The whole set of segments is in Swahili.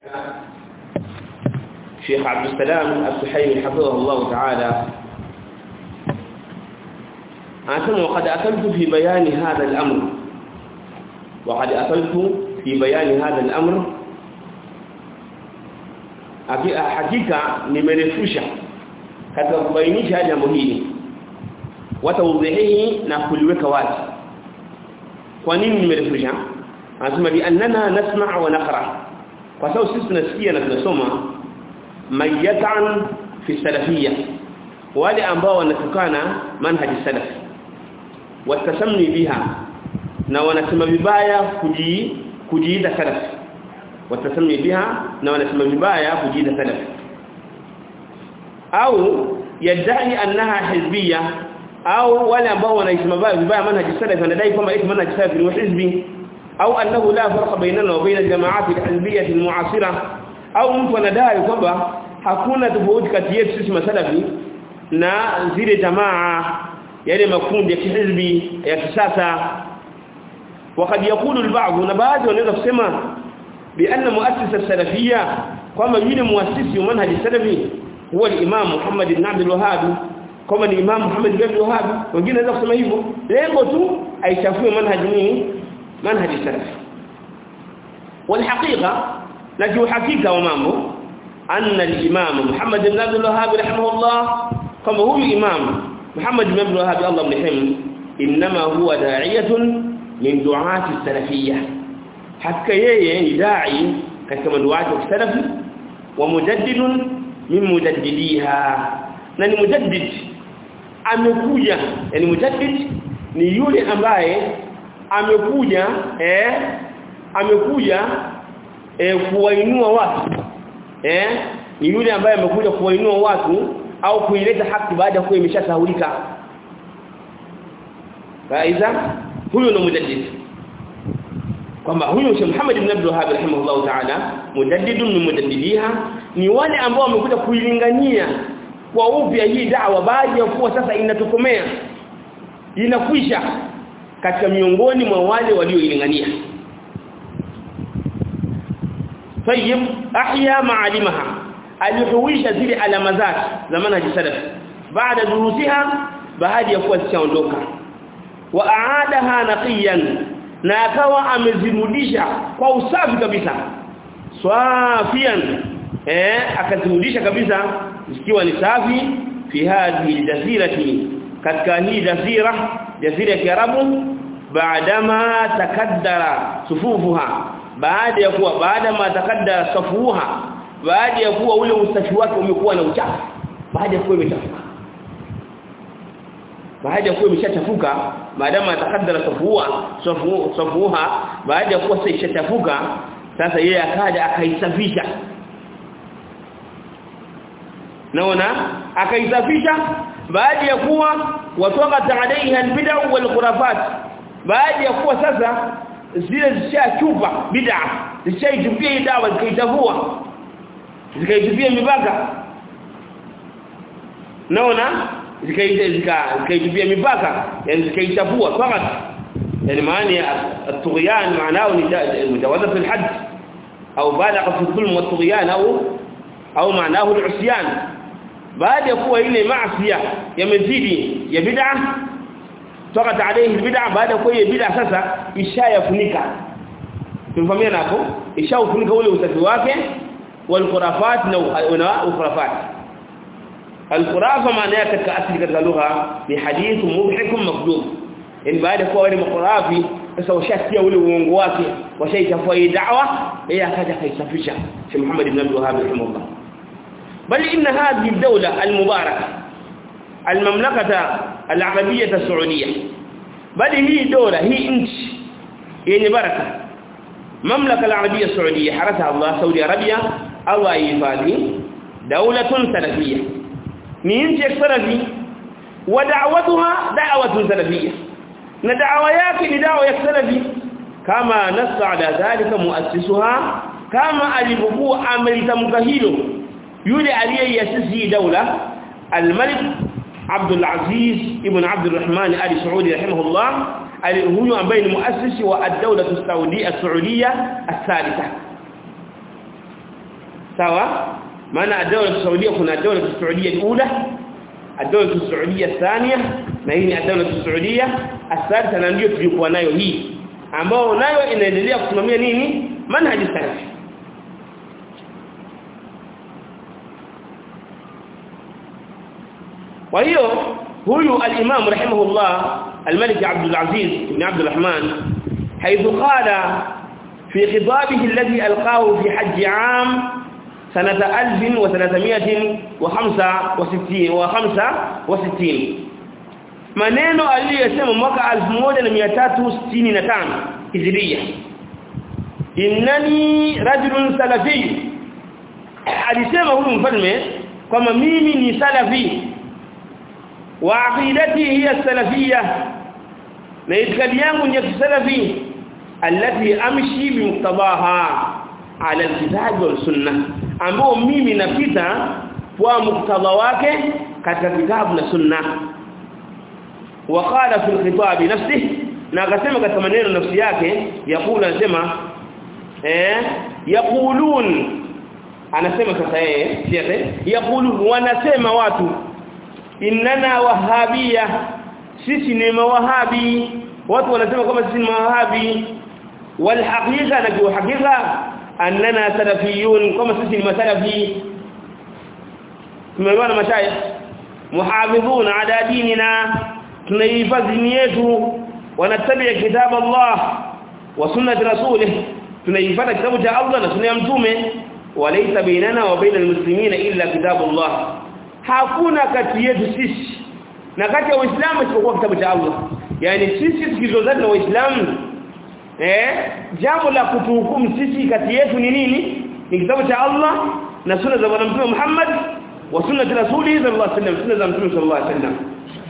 Sheikh Abdul Salam Al-Suhaimi hafidhahullah ta'ala anasema waqad akaltu fi bayani hadha al-amr waqad akaltu fi bayani hadha al-amr hakika nimerefusha katika kubainisha jambo hili watawdhihi na kuliweka wazi kwa nini nimerefusha anasema bi annana nasma' wa naqra kwa sababu sisi tunasikia na tunasoma mayatan fi salafiyya wale ambao wanatukana manhaji salafi watasamni biha na wanasema vibaya kuji kujiita salafi watasamni biha na wanasema vibaya kujiita salafi au yadai annaha hizbiyya au wale ambao wanaisema vibaya manhaji salafi wanadai kwamba eti manhaji salafi ni hizbi au annahu la farqa bainana wa baina al-jama'at al-hizbiyyah al-mu'asira au mtu anadai kwamba hakuna tofauti kati yetu sisi masalafi na zile jamaa yale makundi ya kihizbi ya kisasa وقد يقول البعض na baadhi wanaweza kusema بان مؤسس السلفيه kwamba yule muasisi wa manhaji salafi huwa al-imam Muhammad ibn Abdul Wahhab kama ni imam Muhammad ibn Abdul Wahhab wengine wanaweza kusema hivyo lengo tu aichafue manhaji ni manhaji salafi والحقيقه نجو حقيقه ومambo أن الإمام محمد بن عبد الوهاب رحمه الله كما هو الإمام محمد بن عبد الوهاب الله يرحمه إنما هو داعية من دعاة السلفية حتى yeye داعي katika duati wa salafi wa mujaddid min mujaddidiha na ni mujaddid amekuja yani mujaddid ni yule ambaye amekuja eh amekuja eh kuwainua watu eh ni yule ambaye amekuja kuwainua watu au kuileta haki baada ya kuwa imeshasahulika Faiza huyo ndo mujaddid kwamba huyo Sheikh Muhammad ibn Abdul Wahhab rahimahullah ta'ala mujaddidun min mujaddidiha ni wale ambao wamekuja kuilingania kwa upya hii da'wa baada ya kuwa sasa inatokomea inakwisha katika miongoni mwa wale walioilingania طيب احيا معالمها alihuisha zile alama zake za manhaji salaf baada durusiha baada ya kuwa zishaondoka wa aadaha naqiyan na akawa amezirudisha kwa usafi kabisa swafian eh akazirudisha kabisa zikiwa ni safi fi hadhihi jazirati katika hii jazira jazira ya Kiarabu baadama takaddara sufufuha baada ya kuwa baada ma takaddara safuha baada ya kuwa ule usafi wake umekuwa na uchafu baada ya kuwa imechafuka baada ya kuwa imeshachafuka maadamu atakaddara safuha safu safuha baada ya kuwa ishachafuka sasa yeye akaja akaisafisha naona akaisafisha baada ya kuwa watoka alaiha albid'a wal khurafat baada ya kuwa sasa zile zishachupa bid'a zishaitupia dawa zikaitavua zikaitupia mipaka naona zikaitupia mipaka yani zikaitavua fakat yani maana ya at-tughyan maanao ni mujawazat al-hadd au balagha fi dhulm wa at-tughyan au au maanao al-usyan baada ya kuwa ile maasi yamezidi ya bid'a toka alayhi bid'a baada ya kuwa ile bid'a sasa ishayafunika tumefahamia hapo ishaufunika ule usafi wake wal khurafat na ukhurafat al khurafa maana yake katika asili katika lugha ni hadithu mubhikum makdub yani baada ya kuwa wale makhurafi sasa washasikia ule uongo wake washaitafua hii da'wa yeye akaja kaisafisha Sheikh Muhammad ibn Abdul Wahhab rahimahullah بل إن هذه الدولة المباركة المملكة العربية السعودية بل هي دولة هي انت يعني بركة مملكة العربية السعودية حرسها الله سعودي عربية الله يفادي دولة سلفية من سلفي ودعوتها دعوة سلفية ندعوة yake ni dawa ya salafi kama nassa ala dhalika muassisuha kama alivyokuwa amelitamka hilo yule aliyeyasisi daula al-Malik Abdul Aziz ibn Abdul Rahman Ali Saudi rahimahullah huyu ambaye ni muasisi wa ad-dawla as-Saudi as-Saudiya as-Thalitha sawa maana adawla saudia kuna adawla saudia alula adawla saudia thania na hii ni adawla saudia athalitha na ndio tulikuwa nayo hii ambao nayo inaendelea kusimamia nini manhaji salafi kwa hiyo huyu al-Imam rahimahullah al-Malik Abdul Aziz ibn Abdul Rahman حيث قال في خطابه الذي ألقاه في حج عام سنة 1365 وخمسة maneno aliyosema mwaka 1365 Hijria innani rajulun salafi alisema huyu mfalme kwamba mimi ni salafi wa aqidati hiya salafiyya na itikadi yangu ni salafi alati amshi bimuqtadaha ala alkitab wal sunnah ambao mimi napita kwa muktadha wake katika kitabu na sunna وقال في الخطاب نفسه na akasema katika maneno nafsi yake yakula anasema eh yaqulun anasema sasa yeye siate yaqulun wanasema watu innana wahabia sisi ni mawahabi watu wanasema kama sisi ni mawahabi wal haqiqa na kwa hakika annana salafiyun kama sisi ni masalafi tumeelewana mashayikh muhafidhuna ala dinina tunaihifadhi dini yetu wanatabia kitabu Allah wa sunnati rasulih tunaihifadhi kitabu cha Allah na sunna ya mtume walaysa bainana wa bainal muslimina illa kitabu Allah hakuna kati yetu sisi na kati ya waislamu isipokuwa kitabu cha Allah yani sisi tukizozana na waislamu eh jambo la kutuhukumu sisi kati yetu ni nini ni kitabu cha Allah na sunna za bwana mtume Muhammad wa sunnati rasulih sallallahu alaihi wasallam sunna za mtume sallallahu alaihi wasallam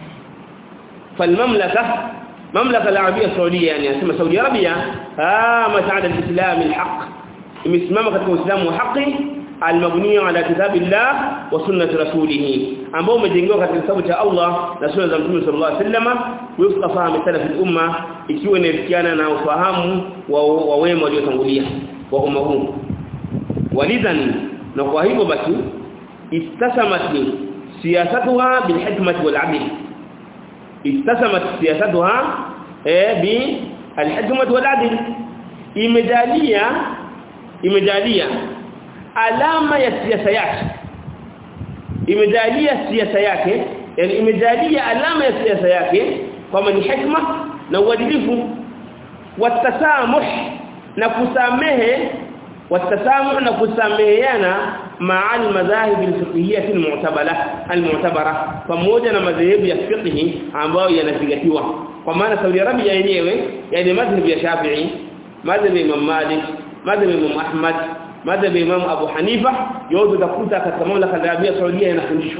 فالمملكه مملكه العربيه السعوديه يعني اسمها سعودي عربيه قامت على الاسلام الحق imesimama katika uislamu wa haki almabniya ala kitabillah wa sunnati rasulih ambao umejengewa katika kitabu cha Allah na sunna za mtume sallallahu alaihi wasallam wifqa fahamu salaf al-umma ikiwa inafikiana na ufahamu wa wema waliotangulia wa umma huu walidhan na kwa hivyo basi istasamat siyasatuha bil hikmati wal 'adl istasamat siyasatuha eh bi al-hikmati wal 'adl imejalia imejalia alama ya siasa yake imejalia siasa yake yani imejalia alama ya siasa yake kwamba ni hikma na uadilifu watasamuh na kusamehe watasamuh na kusameheana ma'al madhahib al-fiqhiyyah al-mu'tabara al-mu'tabara pamoja na madhehebu ya fiqhi ambayo yanazingatiwa kwa maana Saudi Arabia yenyewe yani madhhabu ya Shafi'i madhhabu ya Imam Malik madhhabu ya Imam Ahmad madhhabu ya Imam Abu Hanifa yote utakuta katika mamlaka ya Arabia Saudia yanafundishwa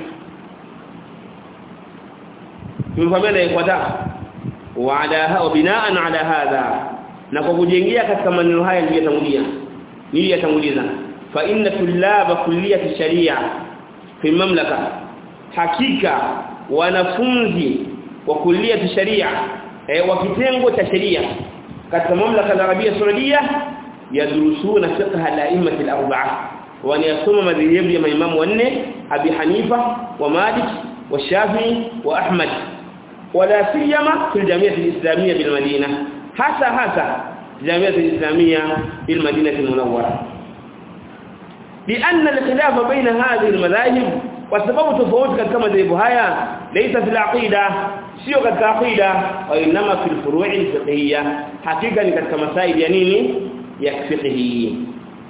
tumefahamiana ifuata wa ala wa binaan ala hadha na kwa kujengea katika maneno haya niliyotangulia niliyotanguliza fa inna tullaba kulliyati sharia fi mamlaka hakika wanafunzi wa kulliyati sharia eh, wa kitengo cha sheria katika mamlaka ya Arabia Saudia yadrusuna fiqh al-a'immat al-arba'a wanayasoma madhehebu ya maimamu wanne Abi Hanifa wa Malik wa Shafi'i wa Ahmad wala siyama fi al-jami'ah al-islamiyya bil Madina hasa hasa jami'ah al-islamiyya bil Madinah al-munawwara لأن الخلاف بين هذه المذاهب وسبب تفاوت katika madhehebu haya laysa fil aqida sio katika aqida wa inma fil furu' al-fiqhiyya hakika ni katika masaili ya nini ya fiqhi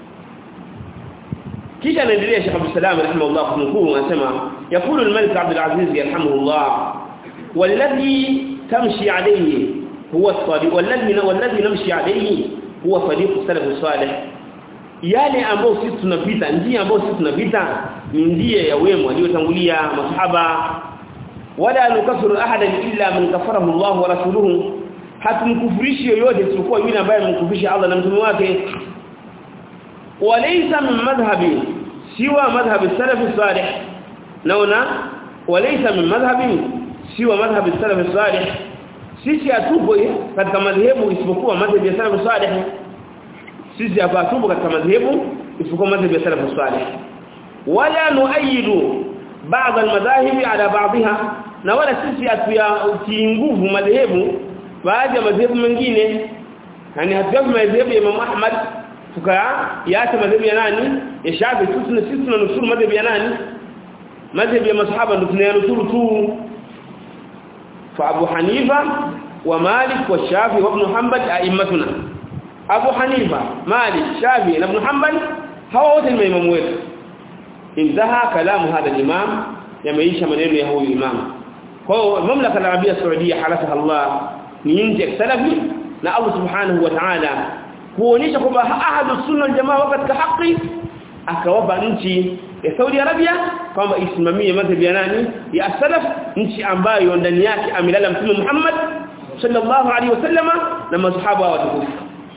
kisha anaendelea Sheikh Abdul Salam rahimahullah kunukuu anasema yakulu al-Malik Abdul Aziz yarhamuhullah والذي تمشي عليه هو الصادق والذي والذي نمشي عليه هو طريق السلف الصالح yale ambao sisi tunapita njia ambao sisi tunapita ni njia ya wema waliotangulia masahaba wala nukafiru ahadan illa man kafarahu Allah wa rasuluhu hatumkufurishi yoyote isipokuwa yule ambaye amemkufurisha Allah na mtume wake walaysa min madhhabi siwa madhhabi salaf salih naona walaysa min madhhabi siwa madhhabi salaf salih sisi hatupo katika madhehebu isipokuwa madhhabi ya salaf salih sisi hapa tupo katika madhehebu isipokuwa madhhabi ya salaf salih wala nuayidu baadhi almadhahibi ala baadhiha na wala sisi hatuyatii nguvu madhehebu baadhi ya madhehebu mengine yani hatuyapi madhehebu ya Imam Ahmad tukayaacha madhehebu ya nani ya Shafi sisi sisi tunanusuru madhehebu ya nani madhehebu ya masahaba ndio tunayanusuru tu fa Abu Hanifa wa Malik wa Shafi wa Ibn Hanbal a'immatuna Abu Hanifa Malik Shafi na Ibn Hanbal hawa wote ni maimamu wetu intaha kalamu hada al-imam yameisha maneno ya huyu imam kwa mamlaka al-arabia saudia halafaha Allah ni nje ya salafi na Allah subhanahu wa ta'ala kuonyesha kwamba ahadu sunna aljamaa wako katika haki akawapa nchi ya Saudi Arabia kwamba isimamie madhhabi ya nani ya salaf nchi ambayo ndani yake amelala mtume Muhammad sallallahu alaihi wasallama na masahaba watukufu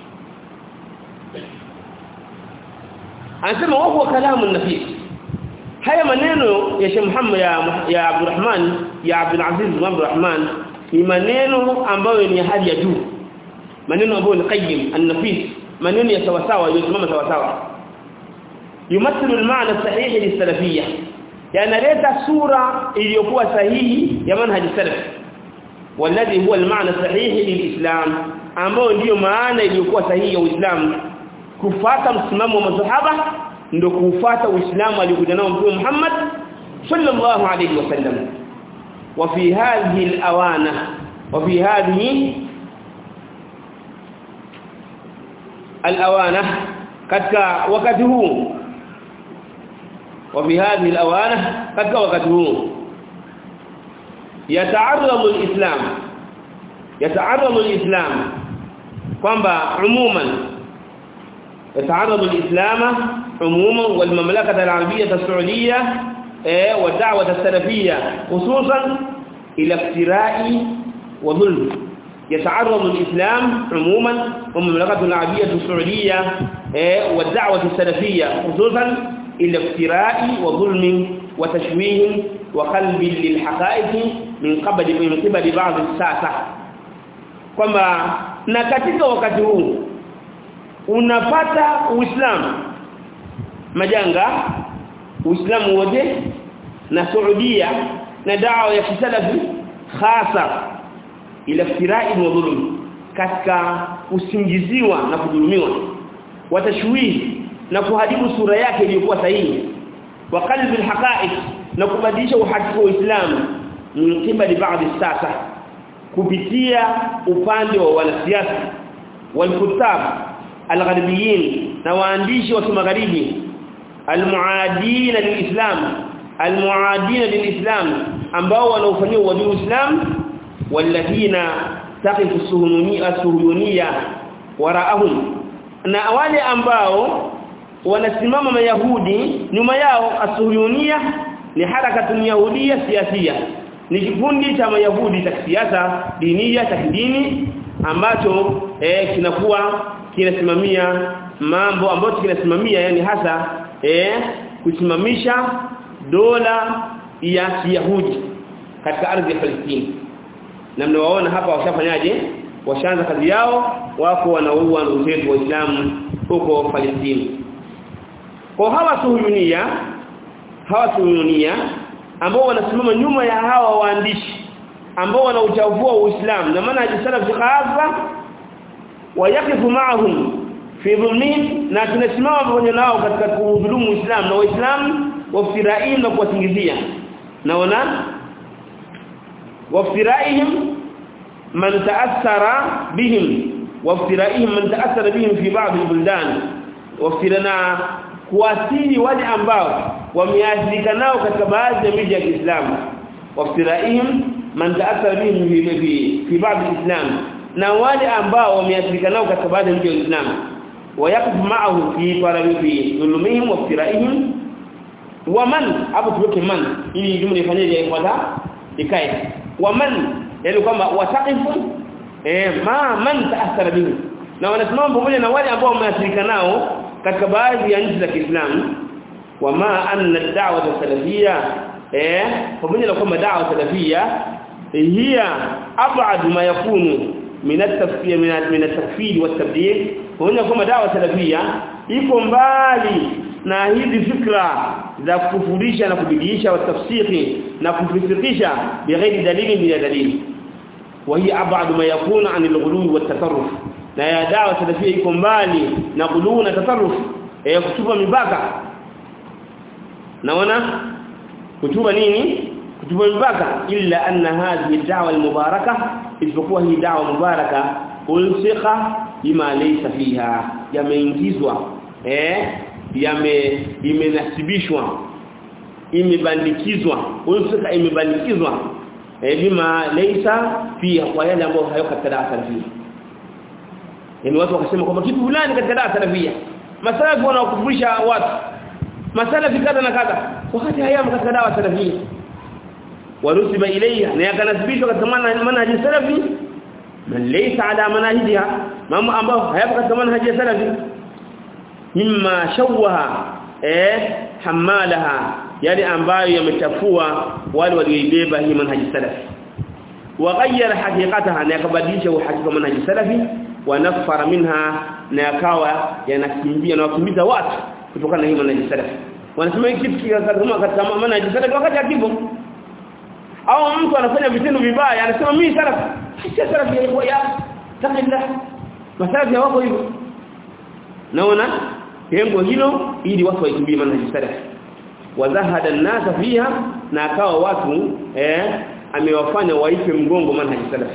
anasema wa huwa kalamu nafis haya maneno ya Sheikh Muhammad ya ya Abdurrahman ya Abdul Aziz Abdurrahman ni maneno ambayo ni hali ya juu maneno ambayo ni qayyim an-nafis maneno ya sawa sawa yosimama sawa sawa yumathilu al-ma'na sahihi lis-salafiyya yanaleta sura iliyokuwa sahihi ya manhaj salaf walladhi huwa al-ma'na sahihi lil-islam ambao ndiyo maana iliyokuwa sahihi ya Uislamu kufata msimamo wa masahaba ndio kufuata Uislamu aliokuja nao Mtume Muhammad sallallahu alayhi wasallam wa fi hadhihi al-awana wa fi hadhihi al-awana katika wakati huu wa fi hadhihi al-awana katika wakati huu yataarradu al-islam yataarradu al-islam kwamba umuman يتعرض الإسلام عموما والمملكة العربية السعودية والدعوة السلفية خصوصا إلى افتراء وظلم يتعرض الإسلام عموما والمملكة العربية السعودية والدعوة السلفية خصوصا إلى افتراء وظلم وتشويه وقلب للحقائق من قبل من قبل بعض الساسة كما نكتك وكته unapata uislamu majanga uislamu wote na Saudia na dawa ya kisalafi hasa ila firai wa dhulum katika usingiziwa na kudhulumiwa watashwihi na kuharibu sura yake iliyokuwa sahihi wa qalbi alhaqa'iq na kubadilisha uhakika wa Uislamu min kibali baadhi sasa kupitia upande wa wanasiasa walkutab algharibiyin na waandishi wa kimagharibi almuadin lilislam almuadin lilislam ambao wanaofanyia uadui uislam walladhina taqifu suhuniyya suhuniyya waraahum na wale ambao wanasimama mayahudi nyuma yao asuhuniyya ni harakatu yahudia siasia ni kikundi cha mayahudi cha kisiasa dinia cha kidini ambacho eh, kinakuwa kinasimamia mambo ambayo kinasimamia yani hasa eh kusimamisha dola ya Kiyahudi katika ardhi ya Palestina na mnawaona hapa washafanyaje washaanza kazi yao wako wanaua ndugu zetu waislamu huko Palestina kwa hawa suhunia hawa suhunia ambao wanasimama nyuma ya hawa waandishi ambao wanauchafua Uislamu na maana salaf hasa wayakifu maahum fi dhulmihim na tunasimama pamoja nao katika kudhulumu Uislamu na Waislamu wafiraihim na kuwasingizia na wana wafiraihim man ta'assara bihim wafiraihim man ta'assara bihim fi ba'd al-buldan wafirana kuasili wale ambao wameathirika nao katika baadhi ya miji ya Kiislamu wafiraihim man ta'assara bihim fi fi ba'd al-islam na wale ambao wameathirika nao katika baadhi ya miji ya Uislamu wayakuf ma'ahu fi farabi dhulumihim wa firaihim wa man hapo tuweke man ili jumla ifanyeje ifuata ikae wa man yani kwamba wataqifu eh ma man ta'athara bihi na wanasimama pamoja na wale ambao wameathirika nao katika baadhi ya nchi za Kiislamu wa ma anna ad-da'wa salafiyya eh pamoja na kwamba da'wa salafiyya hiya ab'ad ma yakunu min at-tafsir min at-takfir wat-tabdil huona kwamba dawa salafia iko mbali na hizi fikra za kufundisha na kubidiisha watafsiri na kufikisha bighairi dalili bila dalili وهي ابعد ما يكون عن الغلو والتصرف na ya dawa salafia iko mbali na ghuluu na tasarruf ya kutupa mipaka naona kutupa nini kutupa mipaka illa anna hadhihi da'wa al-mubaraka isipokuwa hii da'wa mubaraka ulsikha bima laysa fiha yameingizwa eh yame imenasibishwa imebandikizwa ulsikha imebandikizwa eh bima laysa fiha kwa yale ambayo hayo katika da'wa salafia yani watu wakasema kwamba kitu fulani katika da'wa salafia masalafi wanaokufurisha watu masalafi kadha na kadha wakati hayamo katika dawa salafia warusiba ilayha na yakanasibishwa katika manhaji salafi man laysa ala manahijiha mambo ambayo hayapo katika manhaji ya salafi mimma shawaha eh hamalaha yale ambayo yamechafua wale walioibeba hii manhaji salafi وغير حقيقتها na yakabadilisha uhakika manhaji salafi wa nafara minha na yakawa yanakimbia na wakimbiza watu kutokana na hii manhaji salafi wanasema hiki kitu kama katika manhaji salafi wakati akipo au mtu anafanya vitendo vibaya anasema mimi salafi si salafi ya ya takillah masalafi wako hivyo naona lengo hilo ili watu waikimbie manhaji salafi wazahada an-nasa fiha na akawa watu eh amewafanya waipe mgongo manhaji salafi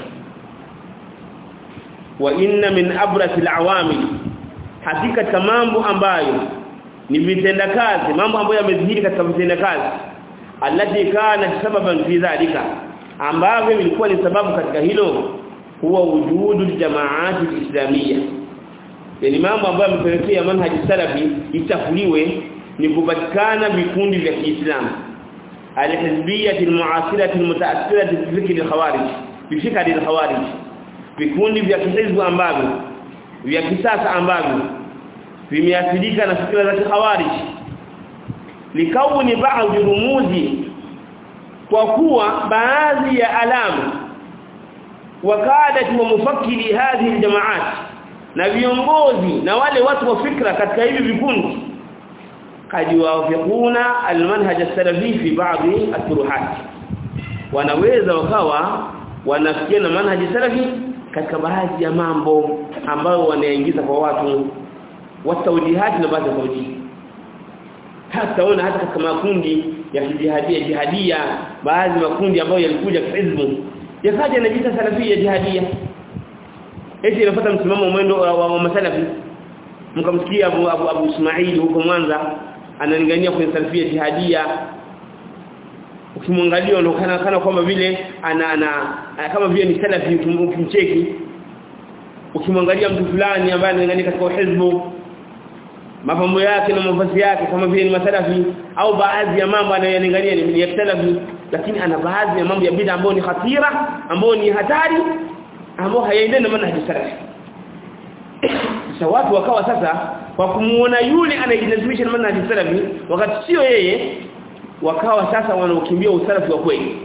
wa inna min abrati al-awamil hakika mambo ambayo ni vitenda kazi mambo ambayo yamezihiri katika vitenda kazi alati kana sababan fi dhalika ambavyo vilikuwa ni sababu katika hilo huwa wujudu jamaat al-islamiyya yani mambo ambayo yamepelekea manhaji salafi itafuliwe ni kupatikana vikundi vya Kiislamu al-hizbiyyah al-mu'asirah al-mutaassirah bi fikr al-khawarij bi fikr al-khawarij vikundi vya kihizbu ambavyo vya kisasa ambavyo vimeathirika na fikra za khawarij likauni baadhi rumuzi kwa kuwa baadhi ya alama wakadat wa mufakkiri hadhihi aljamaat na viongozi na wale watu wa fikra katika hivi vikundi kad yuwafiquna almanhaj as-salafi fi ba'dhi at-turuhat wanaweza wakawa wanafikiana manhaji salafi katika baadhi ya mambo ambayo wanaingiza kwa watu watawjihati na baadhi ya tawjihi hata ona hata katika makundi ya jihadia jihadia baadhi makundi ambayo yalikuja hizbu yakaja na jita salafia jihadia eti inafuata msimamo mwendo wa, wa, wa masalafi mkamsikia Abu, Abu, Abu Ismail huko Mwanza analingania kwenye salafia jihadia ukimwangalia unaonekana kana kwamba vile ana, ana, ana kama vile ni salafi ukimcheki ukimwangalia mtu fulani ambaye analingania katika hizbu mapambo yake na mavazi yake kama vile ni masalafi au baadhi ya mambo anayolingania ni ya salafi lakini ana baadhi ya mambo ya bid'a ambayo ni hatira ambayo ni hatari ambayo hayaendani na manhaji salafi sasa watu wakawa sasa kwa kumuona yule anayejinasibisha na manhaji salafi wakati sio yeye wakawa sasa wanaokimbia usalafi wa kweli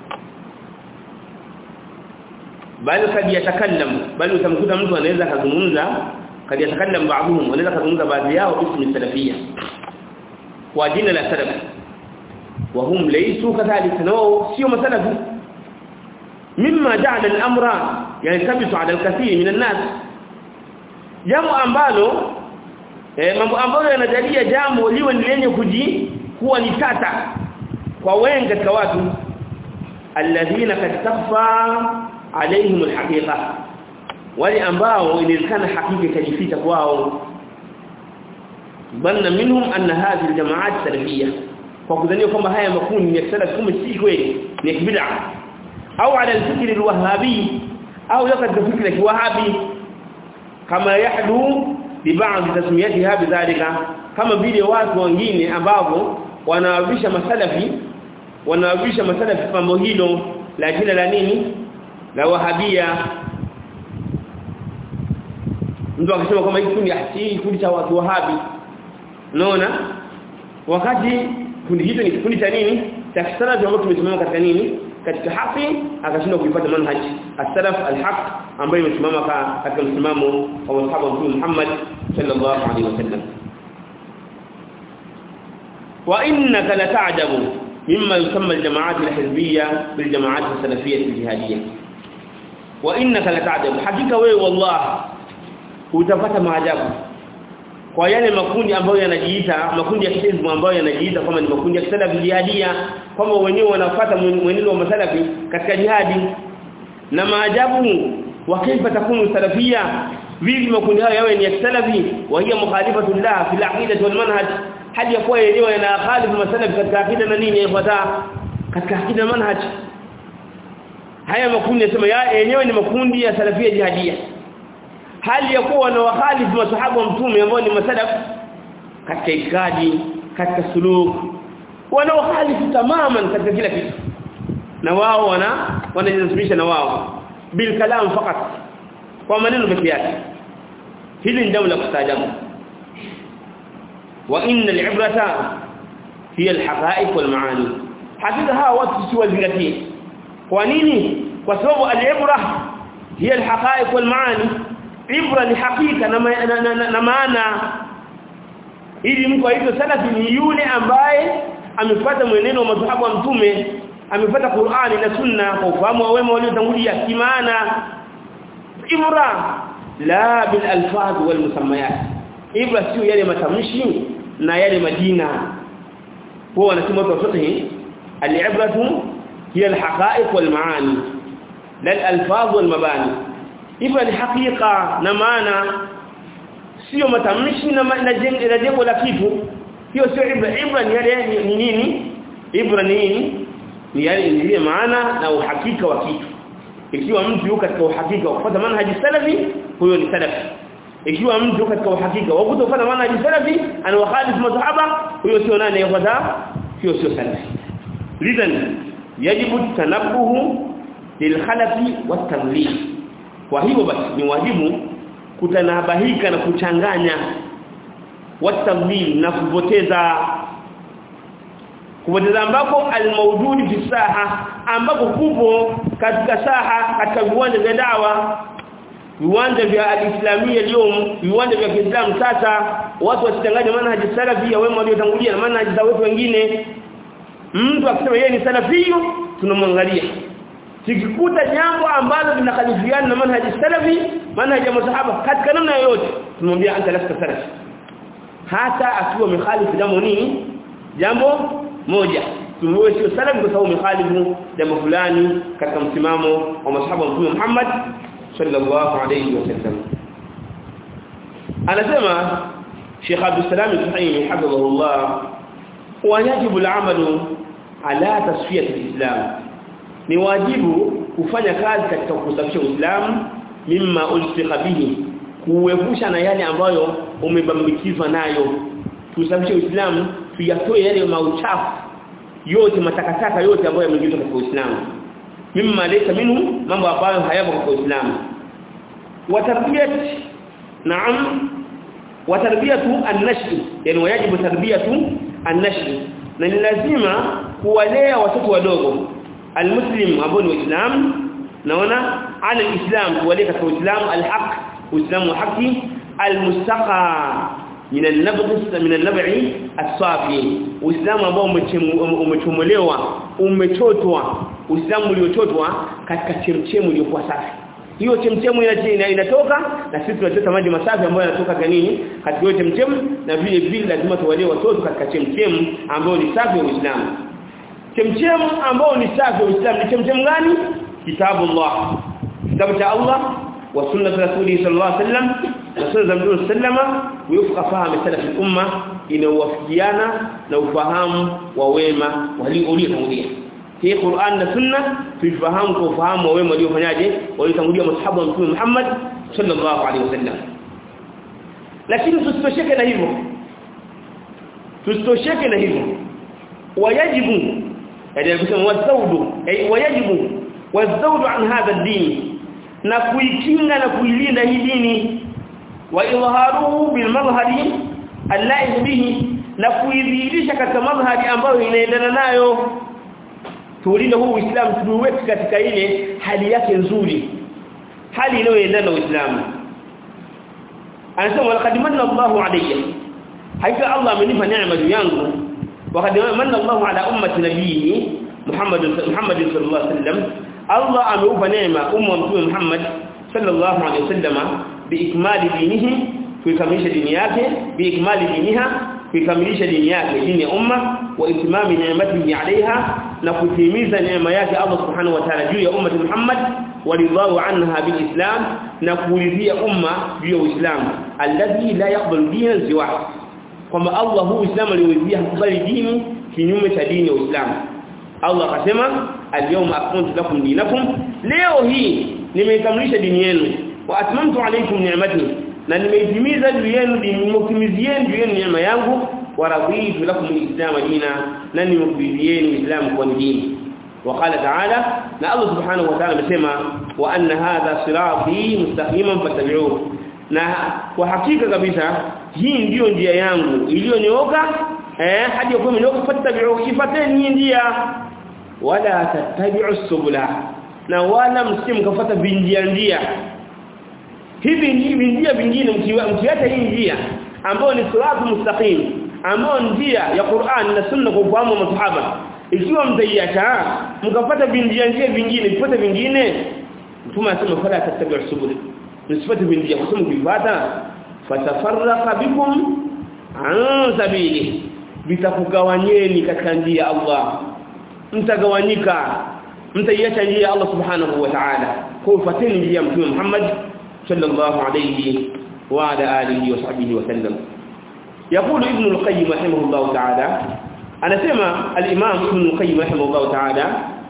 bali kadi yatakallam bali utamkuta mtu anaweza kuzungumza kadi yatakallam baadhum wanaweza kuzungumza baadhi yao bismi salafia kwa jina la salaf wa hum laysu kadhalika nao sio masalafi mimma ja'ala al-amra yantabitu 'ala al-kathir min an-nas jambo ambalo eh, mambo ambayo yanajalia jambo liwe ni lenye kuji kuwa ni tata kwa wengi katika watu alladhina kad takhfa alaihim alhaqiqa wale ambao inawezekana hakika ikajificha kwao banna minhum anna hadhihi aljamaat salafiyya kwa kudhania kwamba haya makundi ya salaf kumbe si kweli ni bid'a au ala alfikr alwahhabi au yakad fikra alwahabi kama yahdu bi ba'd tasmiyatiha bidhalika kama vile watu wengine ambao wanawavisha masalafi wanawavisha masalafi pambo hilo la jina la nini la wahabia mtu akisema kama hiki kundi hii kundi cha watu wahabi unaona wakati kundi hilo ni kikundi cha nini cha kisalafi ambacho tumesimama katika nini katika haki akashindwa kuipata manhaj as-salaf al-haq ambayo imesimama katika msimamo wa masahaba wa Mtume Muhammad sallallahu alaihi wasallam wa innaka la ta'jabu mimma yusamma al-jama'at al-hizbiyya bil jama'at as-salafiyyah al-jihadiyya wa innaka la ta'jabu hakika wewe wallah utapata maajabu kwa yale makundi ambayo yanajiita makundi ya kihizbu ambayo yanajiita kama ni makundi ya salafi jihadia kwamba wenyewe wanafuata mwenendo wa masalafi katika jihadi na maajabu wa kaifa takunu salafia vipi makundi hayo yawe ni ya salafi wa hiya mukhalifatu lillah fil aqidati wal manhaj hali ya kuwa yenyewe yana khalifu masalafi katika akida na nini yafuata katika akida na manhaj haya makundi yasema ya yenyewe ni makundi ya salafia jihadia hali ya kuwa na wahalifu masahaba wa mtume ambao ni masalaf katika itikadi katika suluk wana wahalifu tamaman katika kila kitu na wao wana wanajisibisha na wao bil kalam fakat kwa maneno pekee yake hili ni jambo la kustaajabu wa inna al-ibrata hiya al-haqa'iq wal ma'ani hakika hawa watu si wazingatie kwa nini kwa sababu al-ibra hiya al-haqa'iq wal ma'ani ibra ni hakika na, ma, na, na, na, na maana ili mtu aitwe salafi ni yule ambaye amefuata mwenendo wa masahaba wa mtume amefuata Qur'ani na Sunna kwa ufahamu wa wema waliotangulia kimaana ibra la bil alfaz wal musammayat ibra sio yale matamshi na yale majina huwa wanasema watu wa fiqh al-ibratu hiya al-haqa'iq wal ma'ani la al-alfaz wal mabani ibra ni hakika na maana sio matamshi na na jengo la kitu hiyo sio ibra ibra ni yale ni nini ibra ni nini ni yale ni maana na uhakika wa kitu ikiwa mtu yuko katika uhakika wa kufuata manhaji salafi huyo ni salafi ikiwa mtu yuko katika uhakika wa kutofuata manhaji salafi ana wakhalif madhhaba huyo sio nani yafuata hiyo sio salafi lidhan yajibu tanabbuhu lilkhalafi watadlil kwa hivyo basi ni wajibu kutanabahika na kuchanganya watadlil na kupoteza kupoteza ambako almaududi fi saha ambako kupo katika saha katika viwanja vya dawa viwanja vya alislamia leo viwanja vya Kiislamu sasa watu wasichanganye manhaji salafi ya wema waliotangulia na manhaji za watu wengine mtu akisema yeye ni salafio tunamwangalia tukikuta jambo ambalo linakhalifiana na manhaji salafi manhaji ya masahaba katika namna yoyote tumwambia anta lasta salafi hata akiwa mkhalifu jambo nini jambo moja tumwe sio salafi kwa sababu mkhalifu jambo fulani katika msimamo wa masahaba wa Mtume Muhammad sallallahu alayhi wasallam anasema Sheikh Abdul Salam Al-Suhaimi hafidhahullah wajibu al-amalu ala tasfiyat al-islam ni wajibu kufanya kazi katika kusafisha Uislamu mimma ulfiqa bihi kuepusha na yale ambayo umebambikizwa nayo tusafishe Uislamu tuyatoe yale mauchafu yote matakataka yote ambayo yameingizwa katika Uislamu mimma laysa minhu mambo ambayo hayapo katika Uislamu watarbiyat naam watarbiyatu an-nashi yani wajibu tarbiyatu an-nashi na ni lazima kuwalea watoto wadogo almuslim ambao ni waislamu naona ala alislam kuwalea katika uislamu alhaq uislamu haki almustaqa min an-nabd min an-nab'i as-safi uislamu ambao umechomolewa umechotwa uislamu uliochotwa katika chemchemu iliyokuwa safi hiyo chemchemu ina inatoka na sisi tunachota maji masafi ambayo yanatoka kwa nini katika hiyo chemchemu na vile vile lazima tuwalee watoto katika chemchemu ambayo ni safi ya Uislamu chemchemu ambao ni safi wa Uislamu ni chemchemu gani kitabu Allah kitabu cha Allah wa sunna rasuli sallallahu alaihi wasallam na sunna za mtume sallama wayufqa fahamu salaf al-umma inawafikiana na ufahamu wa wema waliotangulia hii Qur'an na sunna tuifahamu kwa ufahamu wa wema waliofanyaje waliotangulia masahaba wa mtume Muhammad sallallahu alaihi wasallam lakini tusitosheke na hivyo tusitosheke na hivyo wajibu yani kusema wazaudu ay wajibu wazaudu an hadha ad-din na kuikinga na kuilinda hii dini wa idharuhu bil madhhari allahi bihi na kuidhihirisha katika madhhari ambayo inaendana nayo tuulinde huu Uislamu tuweke katika ile hali yake nzuri hali inayoendana na Uislamu anasema laqad manna Allahu alayya hakika Allah amenipa neema juu yangu وقد من الله على امه نبيه محمد محمد صلى الله عليه وسلم الله ameupa neema umma mtume Muhammad sallallahu alaihi wasallam biikmali dinihi kuikamilisha dini yake biikmali diniha kuikamilisha dini yake dini ya umma wa itimami neematihi alaiha na kutimiza neema yake Allah subhanahu wa ta'ala juu ya umma Muhammad waridhahu anha bilislam na kuridhia umma juu ya uislamu alladhi la yaqbalu dinan siwa kwamba Allah huu Uislamu aliyoridhia hakubali dini kinyume cha dini ya Uislamu Allah akasema al-yawma akmaltu lakum dinakum leo hii nimeikamilisha dini yenu wa atmamtu alaykum ni'mati na nimeitimiza juu yenu nimekimizieni juu yenu neema yangu wa raditu lakum al-islam dina na nimekuridhieni Uislamu kwa dini وقال تعالى لا الله سبحانه وتعالى مسما وان هذا صراطي مستقيما فاتبعوه na kwa hakika kabisa hii ndiyo njia yangu iliyonyooka eh hadi kwa mnyooka fattabi'u ifateni hii njia wala tattabi'u subula na wala msimkafuata vinjia njia hivi ni vinjia vingine mkiacha hii njia ambayo ni siratu mustaqim ambayo njia ya Qur'an na Sunna kwa ufahamu wa masahaba ikiwa mtaiacha mkafuata vinjia njia vingine vifuate vingine mtume anasema fala tattabi'u subula msifate vinjia kwa sababu kivata fatafarraqa bikum an sabili vitakugawanyeni katika njia ya Allah mtagawanyika mtaiacha njia ya Allah subhanahu wa ta'ala kwa ufateni njia ya mtume Muhammad sallallahu alayhi wa ala alihi wa sahbihi wa sallam يقول ابن القيم رحمه الله تعالى انا سمع الامام ابن القيم رحمه الله تعالى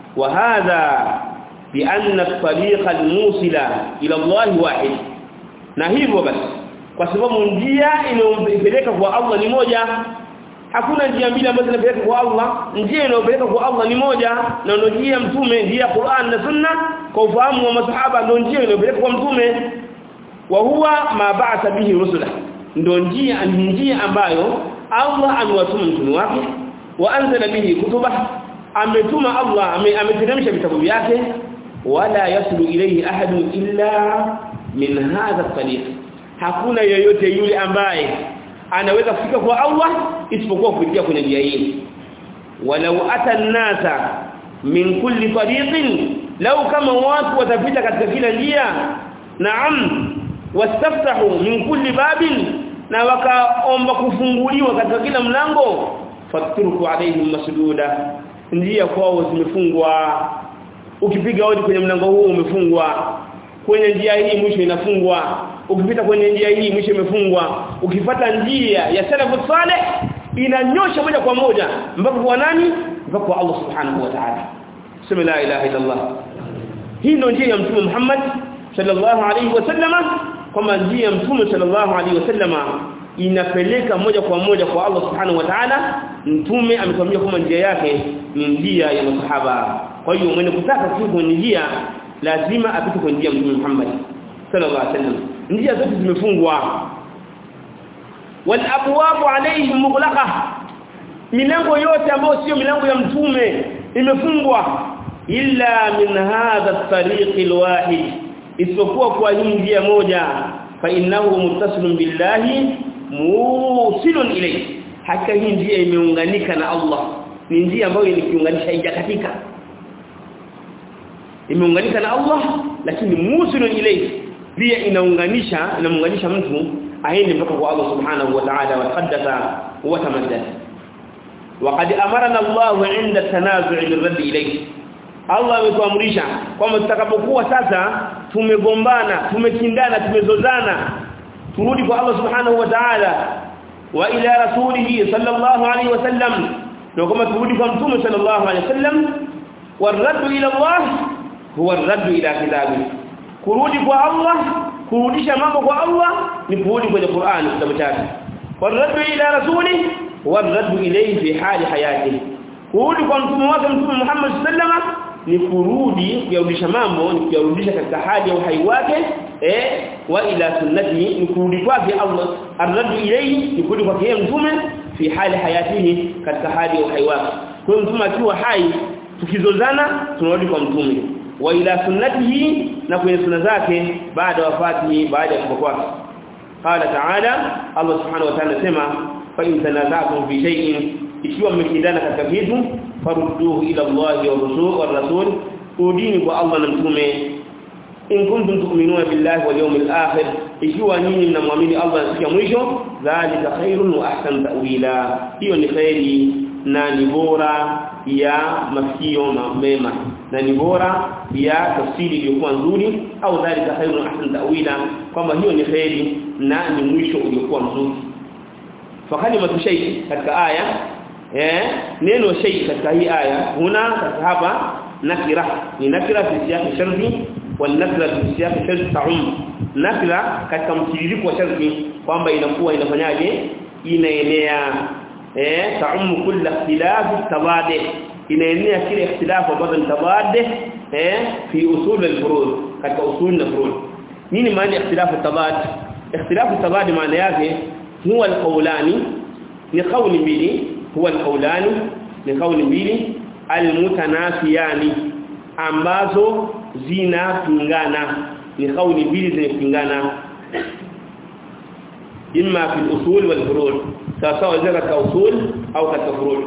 وهذا بأن الطريق الموصل إلى الله واحد na hivyo basi kwa sababu njia inayopeleka kwa Allah ni moja hakuna njia mbili ambazo zinapeleka kwa Allah njia inayopeleka kwa Allah ni moja na ndio njia mtume njia Qur'an na Sunna kwa ufahamu wa masahaba ndio njia inayopeleka kwa mtume wa huwa ma ba'atha bihi rusula ndio njia ni njia ambayo Allah amewatuma mtume wake wa anzala bihi kutuba ametuma Allah ameteremsha vitabu vyake wala yaslu ilayhi ahadun illa min hadha at-tariq hakuna yeyote yule ambaye anaweza kufika kwa Allah isipokuwa kupitia kwenye njia hii walau ata an-nasa min kulli tariqin law kama watu watapita katika kila njia naam wastaftahu min kulli babin na wakaomba kufunguliwa katika kila mlango fatruku alaihim masduda njia kwao zimefungwa ukipiga hodi kwenye mlango huu umefungwa kwenye njia hii mwisho inafungwa ukipita kwenye njia hii mwisho imefungwa ukifata njia ya salafu saleh inanyosha moja kwa moja mpaka kwa nani mpaka kwa Allah subhanahu wa ta'ala sema la ilaha illa Allah hii ndio njia ya mtume Muhammad sallallahu alaihi wasallama kama njia ya mtume sallallahu alaihi wasallama inapeleka moja kwa moja kwa Allah subhanahu wa ta'ala mtume ametuambia kama njia yake ni njia ya masahaba kwa hiyo mwenye kutaka kufika kwenye njia lazima apite kwenye njia mtume Muhammad sallallahu alaihi wasallam njia zote zimefungwa wal abwabu alaihim mughlaqa milango yote ambayo sio milango ya mtume imefungwa illa min hadha at-tariq al-wahid isipokuwa kwa hii njia moja fa innahu muttasilun billahi musilun ilayhi haka hii njia imeunganika na Allah ni njia ambayo inikiunganisha haijakatika imeunganika na Allah lakini musilun ilayhi pia inaunganisha inamuunganisha mtu aende mpaka kwa Allah subhanahu wa ta'ala wa qaddasa wa tamaddas وقد امرنا الله عند التنازع بالرد اليه Allah ametuamrisha kwamba tutakapokuwa sasa tumegombana tumekindana tumezozana turudi kwa Allah subhanahu wa ta'ala wa ila rasulih sallallahu alayhi wasallam na kama turudi kwa mtume sallallahu alayhi wasallam warad ila Allah huwa arad ila kitabi kurudi kwa Allah kurudisha mambo kwa Allah ni kurudi kwenye Qur'an kitabu chake warad ila rasulih warad ilayhi fi hali hayatihi kurudi kwa mtume wake mtume Muhammad sallallahu ni kurudi kuyarudisha mambo ni kuyarudisha katika hali ya uhai wake eh wa ila sunnati ni kurudi kwake Allah arradu ilayhi ni kurudi kwake mtume fi hali hayatihi katika hali ya uhai wake kwa hiyo mtume akiwa hai tukizozana tunarudi kwa mtume wa ila sunnatihi na kwenye sunna zake baada wafatihi baada ya kufa kwake qala ta'ala Allah subhanahu wa ta'ala sema fa in tanaza'tum fi shay'in ikiwa mmekindana katika kitu farudduhu ila Allah wa rasul wa rasul udini kwa Allah na mtume in kuntum tu'minuna billahi wal yawmil akhir ikiwa nyinyi mnamwamini Allah na siku ya mwisho dhalika khairun wa ahsan ta'wila hiyo ni khairi na ni bora ya masikio mema na ni bora ya tafsiri iliyokuwa nzuri au dhalika khairun ahsan ta'wila kwamba hiyo ni khairi na ni mwisho uliokuwa mzuri fa kalimatu shay katika aya eh neno shay katika hii aya huna hapa nakira ni nakira fi siyaq sharti wal nakira fi siyaq sharti ta'um nakira katika mtiririko wa sharti kwamba inakuwa inafanyaje inaenea eh ta'um kull ikhtilaf tabadi inaenea kile ikhtilafu ambazo ni tabadi eh fi usul al-furud katika usul na furud nini maana ikhtilafu tabadi ikhtilafu tabadi maana yake huwa al-qawlani ni qawli mbili huwa al-qawlani ni qawli mbili al-mutanafiyani ambazo zinapingana ni kauli mbili zinapingana imma fi usul wal furu' sawa sawa katika usul au katika furu'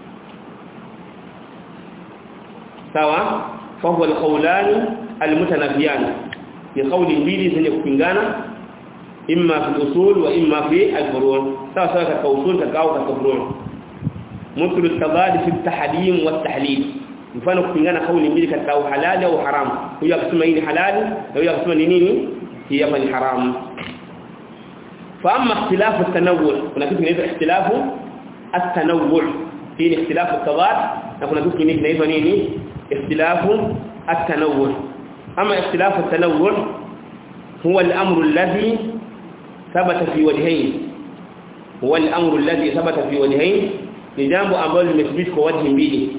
sawa fa huwa al-qawlan al-mutanafiyan ni kauli mbili zenye kupingana imma fi usul wa imma fi al-furu' sawa sawa katika usul katika au katika furu' مثل التضاد في التحريم والتحليل mfano kupingana kauli mbili katika uhalali au haramu huyo akisema hii ni halali na huyo akisema ni nini hii hapa ni haramu fa amma ikhtilafu at-tanawwu kuna kitu kinaitwa ikhtilafu at-tanawwu hii ni ikhtilafu at-tadad na kuna kitu kingine kinaitwa nini ikhtilafu at-tanawwu ama ikhtilafu at-tanawwu huwa al-amru alladhi thabata fi wajhayn huwa al-amru alladhi thabata fi wajhayn ni jambo ambalo limethibiti kwa wajhi mbili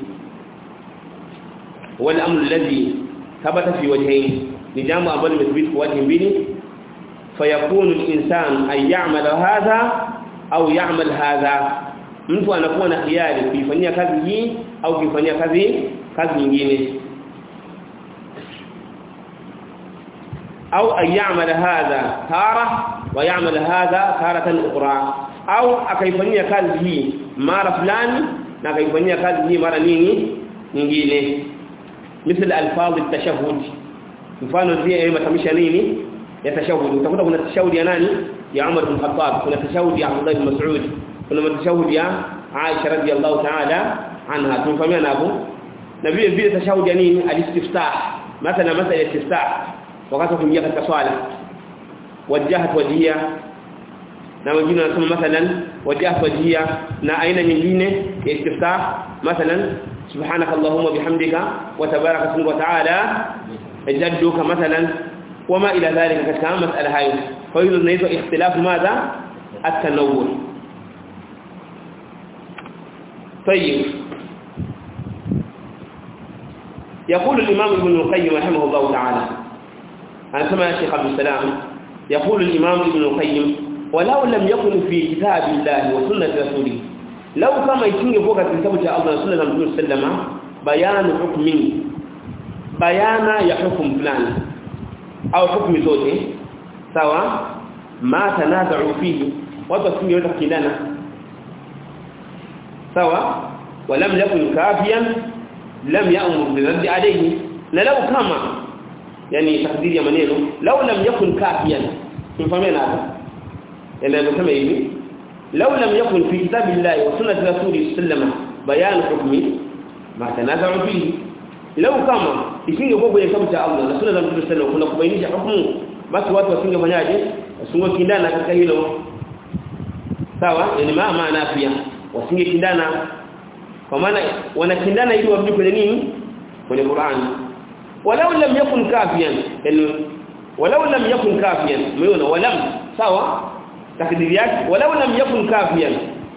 هو الامر الذي ثبت في وجهين لجامع ambalo limethibiti kwa wajhi mbili fayakunu al-insan ay ya'mal hadha au ya'mal hadha mtu anakuwa na hiari kuifanyia kazi hii au kuifanyia kazi kazi nyingine au ay ya'mal hadha tara wa ya'mal hadha taratan ukhra au akaifanyia kazi hii mara fulani na akaifanyia kazi hii mara nini nyingine مثل الفاظ التشهد mfano zile matamshi nini ya tashahudi utakuta kuna tashahudi ya nani ya Umar bin Khattab kuna tashahudi ya Abdullah bin Mas'ud kuna tashahudi ya Aisha radhiyallahu ta'ala anha tumfahamiana hapo na vile vile tashahudi ya nini alistiftah mathalan masala ya istiftah wakati kuingia katika swala wajahat wajhiya na wengine wanasema mathalan wajahat wajhiya na aina nyingine ya istiftah mathalan سبحانك اللهم وبحمدك وتبارك اسمك وتعالى جدك مثلا وما إلى ذلك كما مسألة هاي فيوجد نيزو اختلاف ماذا التنوع طيب يقول الإمام ابن القيم رحمه الله تعالى أنا سمع الشيخ عبد السلام يقول الإمام ابن القيم ولو لم يكن في كتاب الله وسنة رسوله lau kama isingekuwa katika kitabu cha Allah na sunna za Mtume sallama bayanu hukmi bayana ya hukumu fulani au hukumu zote sawa ma tanaza'u fihi watu wasingeweza kukindana sawa walam yakun kafiyan lam ya'mur bi raddi alayhi na lau kama yani takdiri ya maneno lau lam yakun kafiyan tumfahamiana hapa ndio kama hivi لو لم يكن في كتاب الله وسنة رسوله صلى الله عليه وسلم بيان حكمه ما تنازعوا فيه لو كما isingekuwa kwenye kitabu cha Allah na sunna za Mtume sallallahu kuna kubainisha hukumu basi watu wasingefanyaje wasingekindana katika hilo sawa yani ma maana pia wasingekindana kwa maana wanakindana ili warudi kwenye nini kwenye Qur'an walau lam yakun kafiyan yani walau lam yakun kafiyan umeona walam sawa takdiri yake walau lam yakun kafiyan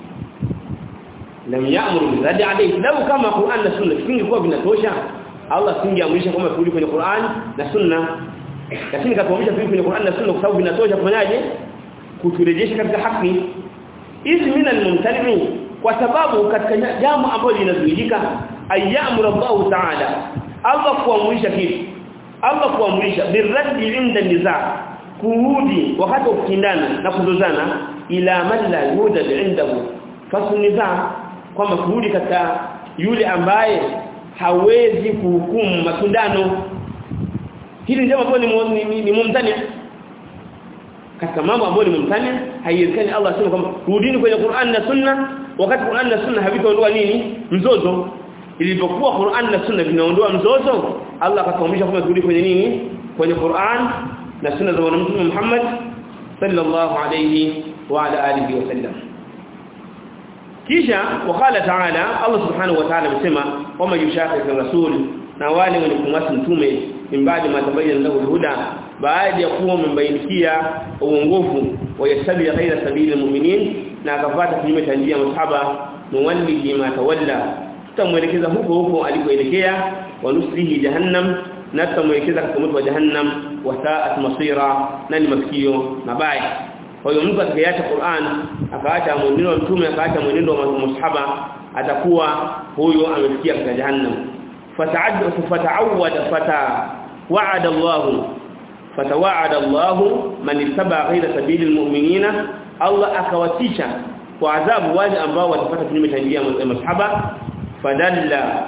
lam ya'muru bi radi alayhi law kama Qur'an na sunna singekuwa vinatosha Allah singeamrisha kama kurudi kwenye Qur'an na sunna lakini katuamrisha kurudi kwenye Qur'an na sunna kwa sababu vinatosha kufanyaje kuturejesha katika haki hizi min al-mumtani kwa sababu katika jambo ambalo linazuilika ayyamuru Allah ta'ala Allah kuamrisha kitu Allah kuamrisha birraddi inda nizaa kurudi wakati wa kushindana na kuzozana ila man la yudad indahu fasunizaa kwamba kurudi katika yule ambaye hawezi kuhukumu matundano hili jambo ambalo ni, ni, ni mumtani katika mambo ambayo ni mumtani haiwezekani Allah asema kwamba rudini kwenye Qur'an na Sunna wakati Qur'an na Sunna havitaondoa nini mzozo ilipokuwa Qur'an na Sunna vinaondoa mzozo Allah akatuamrisha kwamba turudi kwenye nini kwenye Qur'an na Sunna za Mtume Muhammad sallallahu alayhi wa ala alihi wasallam kisha wakala taala Allah subhanahu wa ta'ala amesema wama yushaqiq rasul na wale wenye kumwasi mtume imbadi matabayyana lahu huda baada ya kuwa umembainikia uongofu wa yasabi ghaira sabili mu'minin na akafuata kinyume cha njia masahaba nuwallihi ma tawalla tutamwelekeza huko huko alikoelekea wa nuslihi jahannam na tutamwelekeza katika moto wa jahannam wa sa'at masira na ni masikio mabaya kwa hiyo mtu atakayeacha Qur'an akaacha mwenendo wa mtume akaacha mwenendo wa masahaba atakuwa huyo amefikia katika jahannam fata'adda fata'awwada fata wa'ada Allah fatawa'ada Allah man ittaba ghayra sabili almu'minina Allah akawatisha kwa adhabu wale ambao watapata kinyume cha njia ya masahaba fadalla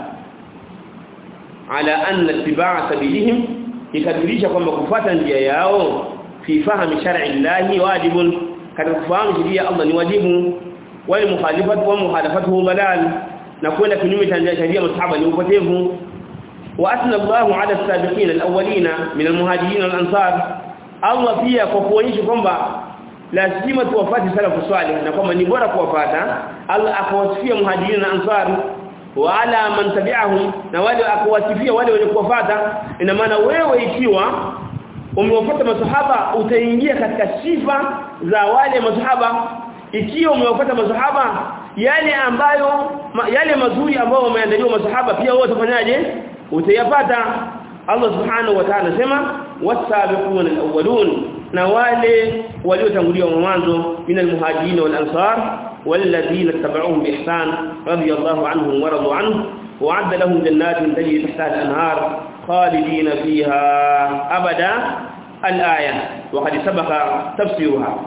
ala anna ittiba'a sabilihim ikadirisha kwamba kufuata njia yao fi fahmi shar'i Allah wajibun katika kufahamu sheria Allah ni wajibu wale mukhalifatu wa mukhalafatuhu dalal na kwenda kinyume cha sheria masahaba ni upotevu wa asna Allahu ala as-sabiqin al-awwalina min al-muhajirin wal-ansar Allah pia kwa kuonyesha kwamba lazima tuwafate salafu salih na kwamba ni bora kuwafata Allah akawasifia muhajirin na ansar wa ala man tabi'ahum na wale akawasifia wale wenye kuwafata ina maana wewe ikiwa umewafuata masahaba utaingia katika sifa za wale masahaba ikiwa umewafuata masahaba yale ambayo ma, yale mazuri ambayo wameandaliwa masahaba pia wewe utafanyaje utayapata Allah subhanahu wa ta'ala sema wasabiquna alawwalun na wale waliotangulia mwanzo min almuhajirin wal ansar والذين اتبعوهم بإحسان رضي الله عنهم ورضوا عنه وعد لهم جنات تجري تحتها الأنهار خالدين فيها أبدا الآية وقد سبق تفسيرها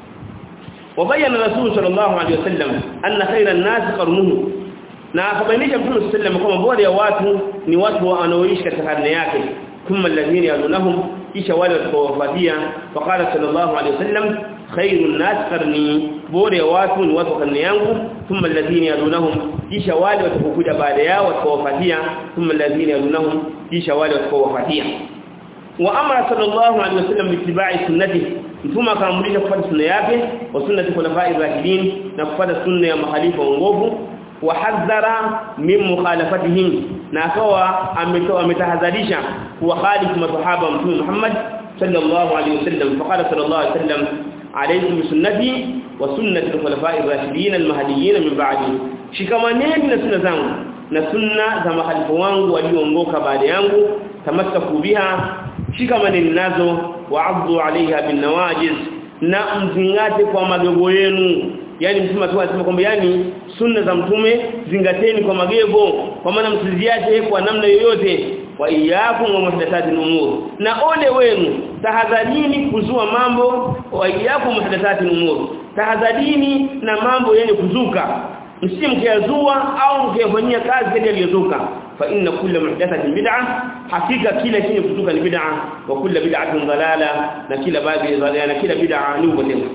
وبين الرسول صلى الله عليه وسلم أن خير الناس قرنه na akabainisha Mtume صلى الله عليه وسلم kwamba bora ya watu ni watu wanaoishi katika karne yake thumma alladhina yalunahum kisha wale watakaowafuatia faqala sallallahu alayhi wasallam khairun nas qarni bora ya watu ni watu karne yangu thumma alladhina yalunahum kisha wale watakaokuja baada yao watakaowafuatia thumma alladhina yalunahum kisha wale watakaowafuatia wa amara sallallahu alayhi wasallam bittiba'i sunnatihi mtume akaamrisha kufuata sunna yake wa sunnati khulafa'ir rashidin na kufuata sunna ya mahalifa waongofu wa hadhara min mukhalafatihim na akawa ametoa ametahadharisha kuwa khalifu masahaba mtume Muhammad sallallahu alayhi wasallam faqala sallallahu alayhi wasallam alaykum bisunnati wa sunnati al-khulafa'ir rashidin al-mahdiyyin min ba'di shikamaneni na sunna zangu na sunna za mahalifu wangu walioongoka baada yangu tamassaku biha shikamaneni nazo wa'addu 'alayha bin nawajiz na mzingate kwa magogo yenu yani mtume tu anasema kwamba yani sunna za mtume zingateni kwa magego kwa maana msiziache kwa namna yoyote wa iyyakum wa muhdathatil umur na ole wenu tahadharini kuzua mambo wa iyyakum muhdathatil umur tahadharini na mambo yenye kuzuka msimkiyazua au mkiyafanyia kazi kile aliyozuka fa inna kulla muhdathatin bid'ah hakika kila chenye kuzuka ni bid'ah wa kulla bid'atin dalala na kila baadhi na kila bid'ah ni upotevu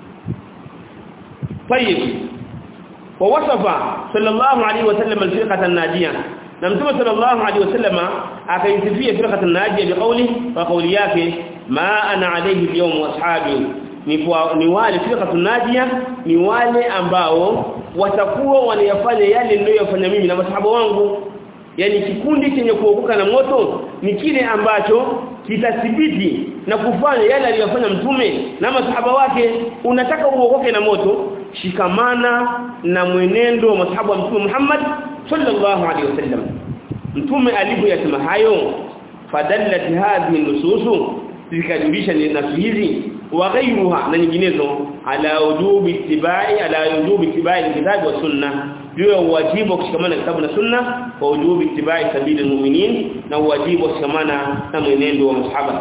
طيب ووصف صلى الله عليه وسلم الفرقه الناجيه نمتم صلى الله عليه وسلم akaisifia firqa an-najiyah biqawli wa qawli yake ma ana alayhi al-yawm wa ashabi ni wale firqa an-najiyah ni wale ambao watakuwa wanayafanya yale niliyofanya mimi na masahaba wangu yani kikundi chenye kuokoka na moto ni kile ambacho kitathibiti na kufanya yale aliyofanya mtume na masahaba wake unataka uokoke na moto shikamana na mwenendo wa masahaba wa mtume Muhammad sallallahu alaihi wasallam mtume alipoyasema hayo fadallat hadhihi nususu zikajulisha ni nafsi hizi wa ghayruha na nyinginezo ala wujubi ittibai ala wujubi ittibai alkitabi wa sunna juu ya uwajibu wa kushikamana na kitabu na sunna wa ujubi ittibai sabili almu'minin na uwajibu wa kushikamana na mwenendo wa masahaba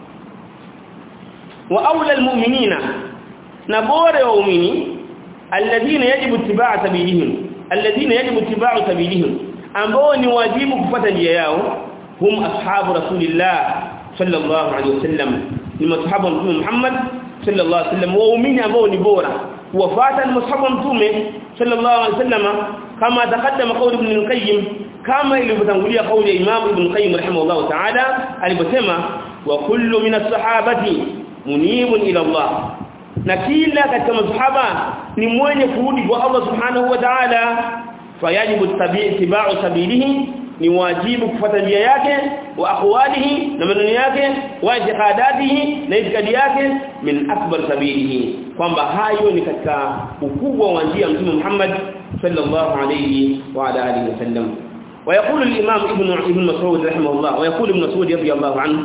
wa aula almu'minina na bora wa waumini alladhina yajibu ittibaa sabilihim alladhina yajibu ittibaa sabilihim ambao ni wajibu kufuata njia yao hum ashabu rasulillah sallallahu alaihi wasallam ni masahaba wa mtume Muhammad sallallahu alaihi wasallam waumini ambao ni bora kuwafuata ni masahaba wa mtume sallallahu alaihi wasallam kama taqaddama qaul ibn al-qayyim kama ilivyotangulia kauli ya imam ibn qayyim rahimahullah ta'ala aliposema wa kullu min as-sahabati munibun ila Allah na kila katika masahaba ni mwenye kurudi kwa Allah subhanahu wa ta'ala fayajibu tabi'u sabilihi ni wajibu kufuata njia yake wa aqwalihi na maneno yake wa i'tiqadatihi na itikadi yake min akbar sabilihi kwamba hayo ni katika ukubwa wa njia mtume Muhammad sallallahu alayhi wa ala alihi wasallam ويقول الامام ابن ابن مسعود رحمه الله ويقول ابن مسعود رضي الله عنه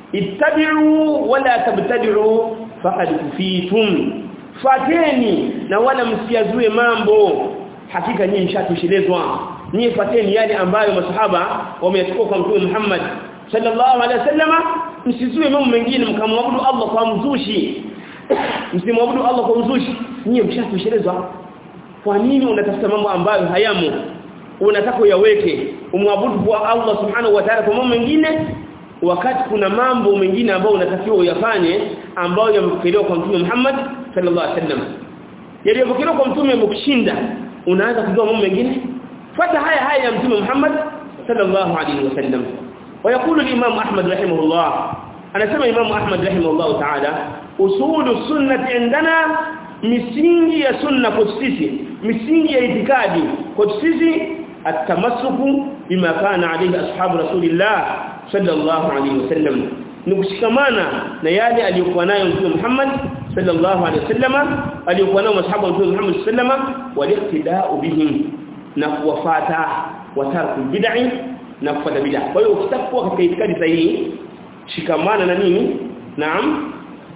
اتبعوا ولا تبتدعوا faqad kufitum fateni na wala msiazue mambo hakika nyinyi mshatoshelezwa nyinyi fateni yale ambayo masahaba wameyachukua kwa mtume Muhammad sallallahu alaihi wasallama msizue mambo mengine mkamwabudu Allah kwa mzushi msimwabudu Allah kwa mzushi nyinyi mshatoshelezwa kwa nini unatafuta mambo ambayo hayamo unataka uyaweke umwabudu kwa Allah subhanahu wa ta'ala kwa mambo mengine wakati kuna mambo mengine ambayo unatakiwa uyafanye ambayo yamepokelewa kwa mtume Muhammad sallallahu alaihi wasallam yaliyopokelewa kwa mtume mkushinda unaanza kujua mambo mengine fuata haya haya ya mtume Muhammad sallallahu alaihi wasallam ويقول الامام احمد رحمه الله انا سمع امام احمد رحمه الله تعالى اصول السنه عندنا misingi ya sunna kwa sisi misingi ya itikadi kwa sisi atamassuku bima kana alayhi ashabu rasulillah sallallahu alayhi wasallam ni kushikamana na yale aliyokuwa nayo mtume Muhammad sallallahu alayhi wasallam aliyokuwa nayo masahaba wa mtume Muhammad sallama waliqtida'u bihim na kuwafata watarku bid'i na kufuata bid'a kwa hiyo ukitakuwa katika itikadi sahihi shikamana na nini naam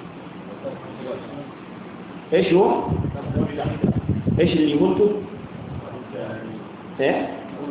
ايش هو ايش اللي قلته eh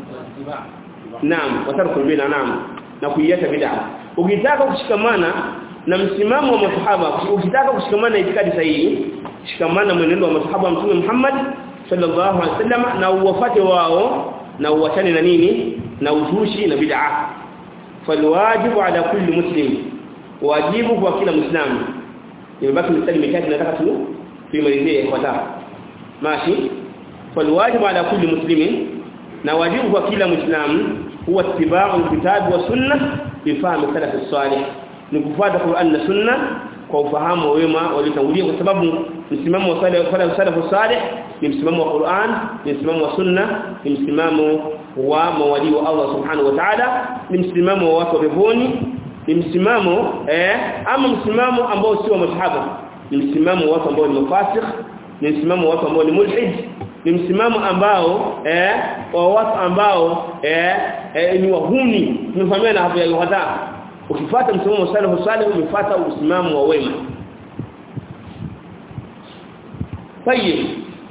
naam watarku bid'a naam na kuiacha bid'a ukitaka kushikamana na msimamo wa masahaba ukitaka kushikamana na itikadi sahihi shikamana mwenendo wa masahaba wa mtume Muhammad sallallahu alaihi wasallam na uwafate wao na uachane na nini na uzushi na bid'a falwajibu ala kulli muslim wajibu kwa kila muislamu imebaki mstari mitatu nataka tu tuimalizie ifuatayo mashi falwajibu ala kulli muslimin na wajibu kwa kila muislamu huwa ittiba'u alkitab wa sunnah bifahamu salaf as-salih ni kufuata Qur'an na sunna kwa ufahamu wa wema waliotangulia kwa sababu msimamo wa salaf wa salaf as-salih ni msimamo wa Qur'an ni msimamo wa sunna ni msimamo wa mawali wa Allah subhanahu wa ta'ala ni msimamo wa watu wa peponi ni msimamo eh ama msimamo ambao sio masahaba ni msimamo wa watu ambao ni mafasikh ni msimamo wa watu ambao ni mulhid ni msimamo ambao eh wa watu ambao eh, eh ni wahuni tumefahamia na hapo ya yuhada ukifuata msimamo wa salaf salih umefuata msimamo wa wema طيب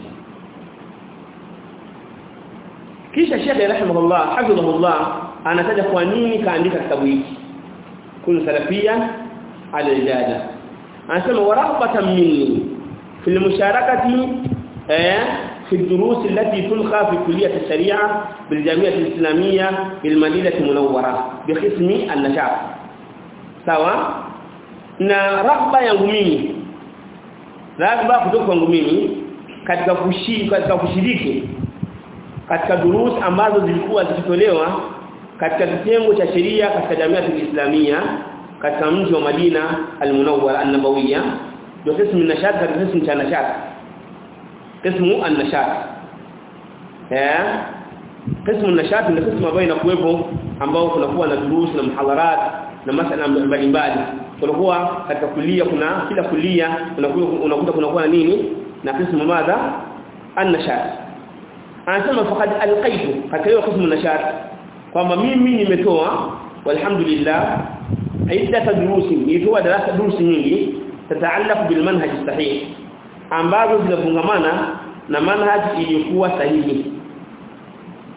kisha Sheikh rahimahullah hafidhahullah anataja kwa nini kaandika kitabu hiki kun salafia al-ijada anasema warahbatan minni fil musharakati eh في الدروس التي تلقى في كلية الشريعة بالجامعة الإسلامية بالمدينة المنورة بقسم النشاط سوا na raghba yangu mimi raghba kutoka kwangu mimi katika kushiriki katika kushiriki katika durus ambazo zilikuwa zikitolewa katika kitengo cha sheria katika jamii ya Islamia katika mji wa Madina al-Munawwara an-Nabawiyya ndio kismu nashat katika kismu cha nashat قسم النشاط eh قسم النشاط ni قسم ambayo inakuwepo ambao kunakuwa na durus na muhadharat na masala mbalimbali kunakuwa katika kulia kuna kila kulia unakuta kunakuwa na nini na قسم madha النشاط anasema faqad alqaitu katika hiyo قسم النشاط kwamba mimi nimetoa walhamdulillah aidha durusi nilitoa darasa durusi nyingi tataallaq bil manhaj sahih ambazo zinafungamana na manhaji iliyokuwa sahihi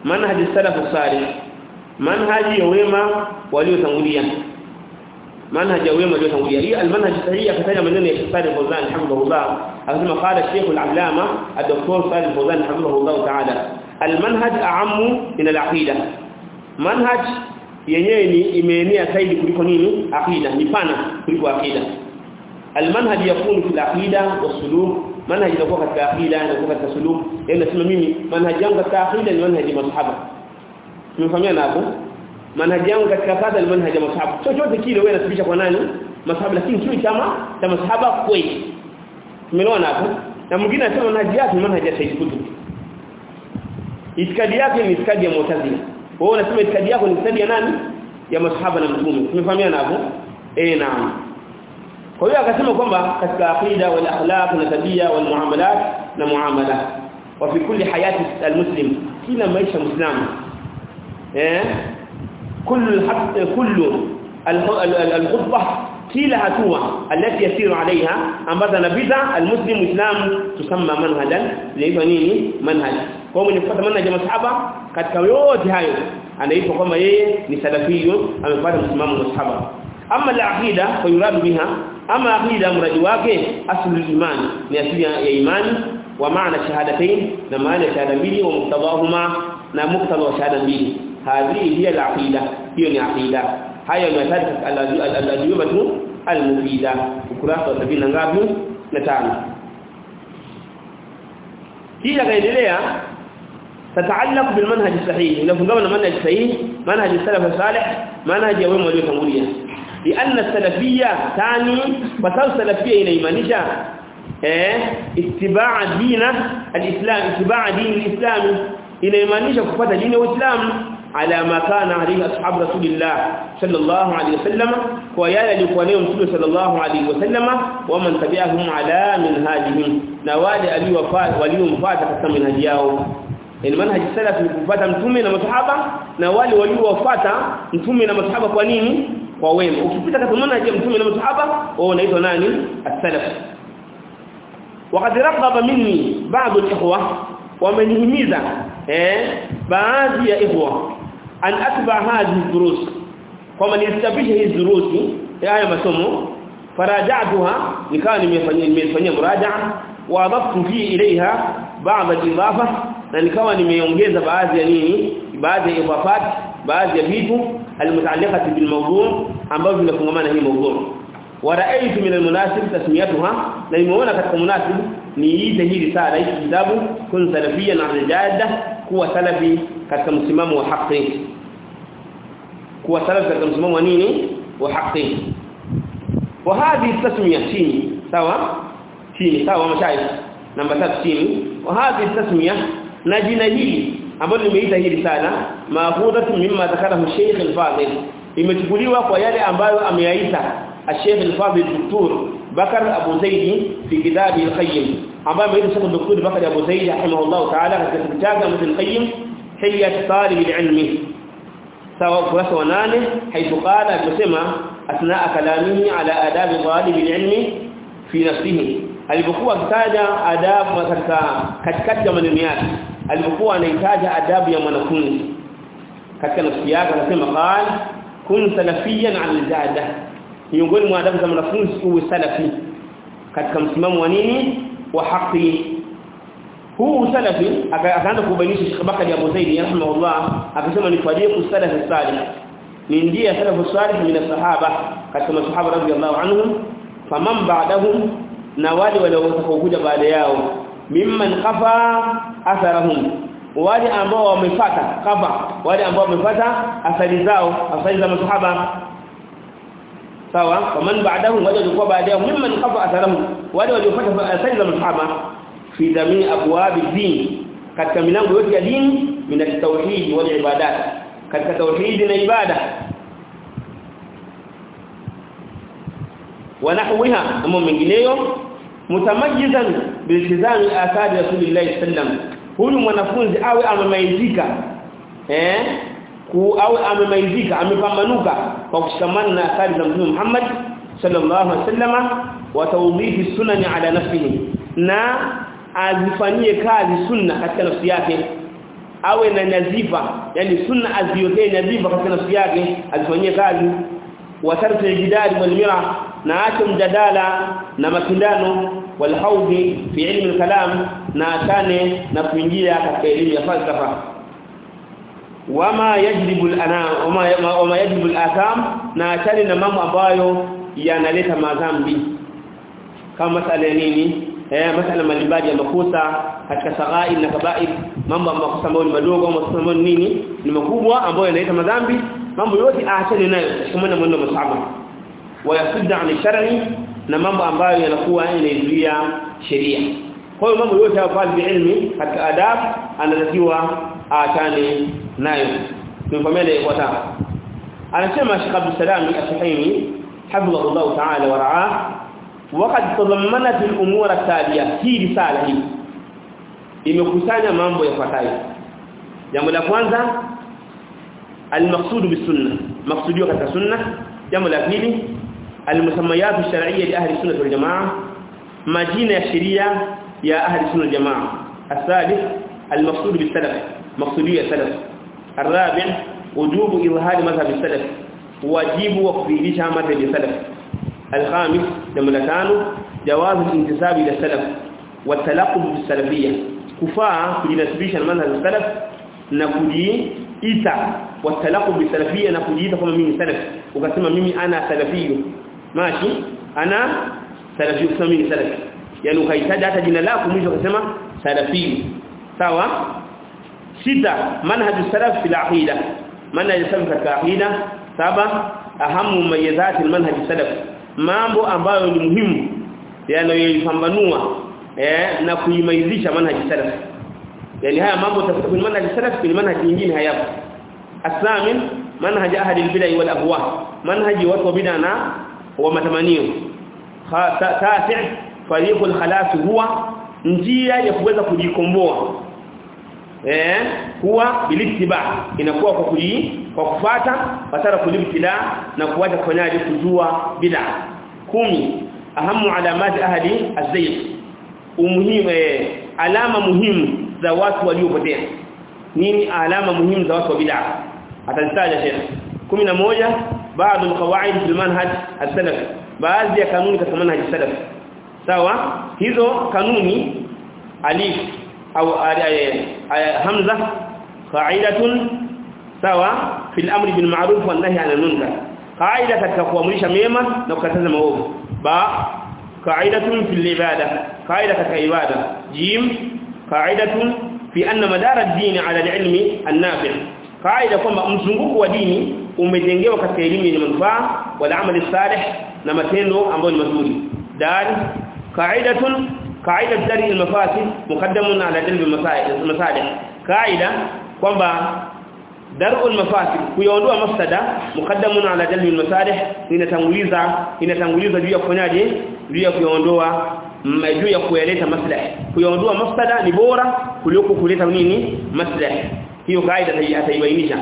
manhaj salaf salih manhaji ya wema waliotangulia manhaj ya wema waliotangulia hii almanhaj sahihi akataja maneno ya Salih Fawzan hamdulillah akasema qala Sheikh al-Allama ad-Doktor Salih Fawzan hamdulillah ta'ala almanhaj a'ammu min al-aqida manhaj yenyewe ni imeenea zaidi kuliko nini aqida ni pana kuliko aqida almanhaj yakunu fil aqida wasuluk manhaj inakuwa katika aqida inakuwa katika suluk yani nasema mimi manhaj yangu katika aqida ni manhaj ya masahaba tumefahamiana hapo manhaj yangu katika kadha ni manhaj ya masahaba chochote kile wewe unasibisha kwa nani masahaba lakini sio chama cha masahaba kweli tumeona hapo na mwingine anasema manhaj yake ni manhaj ya Said Qutb itikadi yake ni itikadi ya Mu'tazila wewe unasema itikadi yako ni itikadi ya nani ya masahaba na mtume tumefahamiana hapo eh naam kwa hiyo akasema kwamba katika aqida wal akhlaq na tabia wal muamalat na muamala wa fi kulli hayati almuslim kila maisha muislamu eh kullu kullu alkhutbah kila hatua alati yasiru alaiha ambazo anapita almuslim muislam tusamma manhajan inaitwa nini manhaj kwa hiyo mwenye manhaj ya masahaba katika yote hayo anaitwa kwamba yeye ni salafiyun amefuata msimamo wa masahaba ama al-aqida fa yuradu biha ama aqida mradi wake aslu iman ni asili ya imani wa maana shahadatain na maana shahada mbili wa muktadahuma na muktadha wa shahada mbili hadhi hiya al-aqida hiyo ni aqida haya ni hatari al-ajwibatu al-mufida ukurasa wa 70 ngapi na tano kisha kaendelea تتعلق بالمنهج الصحيح لو فهمنا المنهج الصحيح منهج السلف الصالح منهج يوم waliotangulia لان السلفيه ثاني فصل السلفيه inaimanisha eh itibaa dina alislam itibaa dini alislam inaimanisha kufuata dini ya Uislamu ala ma kana alayhi ashab rasulillah sallallahu alayhi wasallam kwa yale alikuwa nayo mtume sallallahu alayhi wasallam wa man tabi'ahum ala minhajihim na wale aliowafaa waliomfuata katika minhaji yao yani manhaji salaf ni kufuata mtume na masahaba na wale waliowafuata mtume na masahaba kwa nini kwa wema ukipita katika manhaji ya mtume na masahaba wao unaitwa nani as-salaf وقد رغب مني بعض الاخوه ومنهميزا eh baadhi ya ikhwa an atba hadhihi durus kama nilistabisha hizi durusi haya masomo faraja'tuha nikawa nimefanyia nimefanyia muraja'a wa adaftu fi ilaiha ba'd al-idafa na nikawa nimeongeza baadhi ya nini baadhi ya idafat baadhi ya vitu almutaalliqati bil mawdu' ambavyo vinafungamana hii mawdu' wa ra'aytu min almunasib tasmiyatuha na nimeona katika munasib niite hii risala hii kitabu kun salafiyyan al-jadda kuwa salafi katika msimamo wa haki kuwa salafi katika msimamo wa nini wa haki wa hadhi tasmiya chini sawa chini sawa mashayikh namba 3 chini wa hadhi tasmiya na jina hili ambalo nimeita hii risala maafudatu mimma zakarahu Sheikh al-Fadil imechukuliwa kwa yale ambayo ameyaita Sheikh al-Fadil Dr. Bakar Abu Zaidi fi kitabi al-Qayyim ambaye ameita Sheikh Dr. Bakar Abu Zaidi rahimahullah ta'ala katika kitabu chake al-Qayyim Hilyat Talib al-Ilmi sawa ukurasa wa 8 haithu qala akisema asna kalamihi ala adabi talib al-ilmi fi nafsihi alipokuwa akitaja adabu katika katikati ya maneno yake alipokuwa anahitaja adabu ya mwanafunzi katika nafsi yake anasema qal kun salafiyan al-jada miongoni mwa adabu za mwanafunzi uwe salafi katika msimamo wa nini wa haki huu salafi akaanza kubainisha Sheikh Bakari Abu Zaid rahimahullah akasema ni fadiqu salafi salih ni ndiye salafu salih min sahaba katika masahaba radhiyallahu anhum faman ba'dahum na wale waliokuja baada yao mimman qafa atharahum wale ambao wamefuata kafa wale ambao wamefuata athari zao athari za masahaba sawa faman ba'dahum wale walikuwa baada yao mimman qafa atharahum wale waliofuata athari za masahaba fi jamii abwab ad-din katika milango yote ya dini min at-tauhid wal ibadat katika tauhid na ibada ونحوها أما mengineyo mutamayyizan biltizami athari rasulillah sallam huyu mwanafunzi awe amemaizika eh ku awe amemaizika amepambanuka kwa kushikamana na athari za mtume Muhammad sallallahu alaihi wasallama wa tawdhifi sunani ala nafsihi na azifanyie kazi sunna katika nafsi yake awe na nazifa yani sunna aziwekee nazifa katika nafsi yake azifanyie kazi wa tarku al-jidal wal mira na acha mjadala na mapindano wal hawdi fi ilmi al-kalam na atane na kuingia katika elimu ya falsafa wama yajlibu al-ana wama wama yajlibu al-atham na atane na mambo ambayo yanaleta madhambi kama masala ya nini eh masala mbalimbali ya makosa katika saghair na kabair mambo makosa ambayo ni madogo au makosa ambayo ni nini ni makubwa ambayo yanaleta madhambi mambo yote aachane nayo kama na mwendo masahaba wayasudda an shar'i na mambo ambayo yanakuwa yanaizuia sheria kwa hiyo mambo yote hapo pale ilmi katika adab anatakiwa aachane nayo tumfahamiane kwa taa anasema Sheikh Abdul Salam al-Suhaimi حفظه الله تعالى ورعاه وقد تضمنت الامور التاليه hii risala hii imekusanya mambo yafuatayo jambo la kwanza المقصود بالسنه مقصوديو katika sunna jambo la pili المسميات الشرعيه لاهل السنه والجماعه majina ya sheria ya ahli sunna والجماعه الثالث المقصود بالسلف مقصوديه السلف الرابع وجوب اظهار مذهب السلف wajibu wa kudhihirisha madhhabi ya salaf al-khamis jambo la tano jawaz al-intisab ila salaf wa talaqub bis-salafiyya kufaa kujinasibisha na madhhabi ya salaf na kujiita wa talaqub bis-salafiyya na kujiita kama mimi salaf ukasema mimi ana salafiyyu mashi ana salafiyyu kama mimi salaf yani ukahitaji hata jina lako mwisho ukasema salafiyyu sawa sita manhaj salaf fil aqida manhaj salaf katika aqida saba ahamu mayazati almanhaj salaf mambo ambayo ni muhimu yanayoipambanua eh na kuimaizisha manhaj salaf yani haya mambo tafsiri manhaj salaf ni manhaj nyingine hayapo asamin manhaj ahli albid'ah wal ahwa manhaj watu bid'a na wa matamanio tasi fariqul khalas huwa njia ya kuweza kujikomboa eh huwa bilittiba inakuwa kwa kuji kwa kufata fatara kulibtila na kuacha kufanyaje kujua bid'a kumi ahamu alamati ahli az-zayg umuhimu eh, alama muhimu za watu waliopotea nini alama muhimu za watu wa bid'a atazitaja sheikh 11 baadhi alqawaid fil manhaj as-salaf baadhi ya kanuni katika manhaj as-salaf sawa hizo kanuni alif au hamza qa'idatun sawa fil amri bil ma'ruf wan nahy 'anil munkar qaida katika kuamrisha mema na kukataza maovu ba qaidatun fil ibada qaida katika ibada jim qaidatun fi anna madara ad-din 'ala al-ilmi an-nafi' qaida kwamba mzunguko wa dini umejengewa katika elimu yenye manufaa wal amali salih na matendo ambayo ni mazuri dal qaidatun qaida dari al-mafasid muqaddamun 'ala jalb al-masalih qaida kwamba daru al-mafasid kuyaondoa mafsada muqaddamun ala jalbi al-masalih inatanguliza inatanguliza juu ya kufanyaje juu ya kuyaondoa juu ya kuyaleta maslahi kuyaondoa mafsada ni bora kuliko kuleta nini maslahi hiyo kaida ataibainisha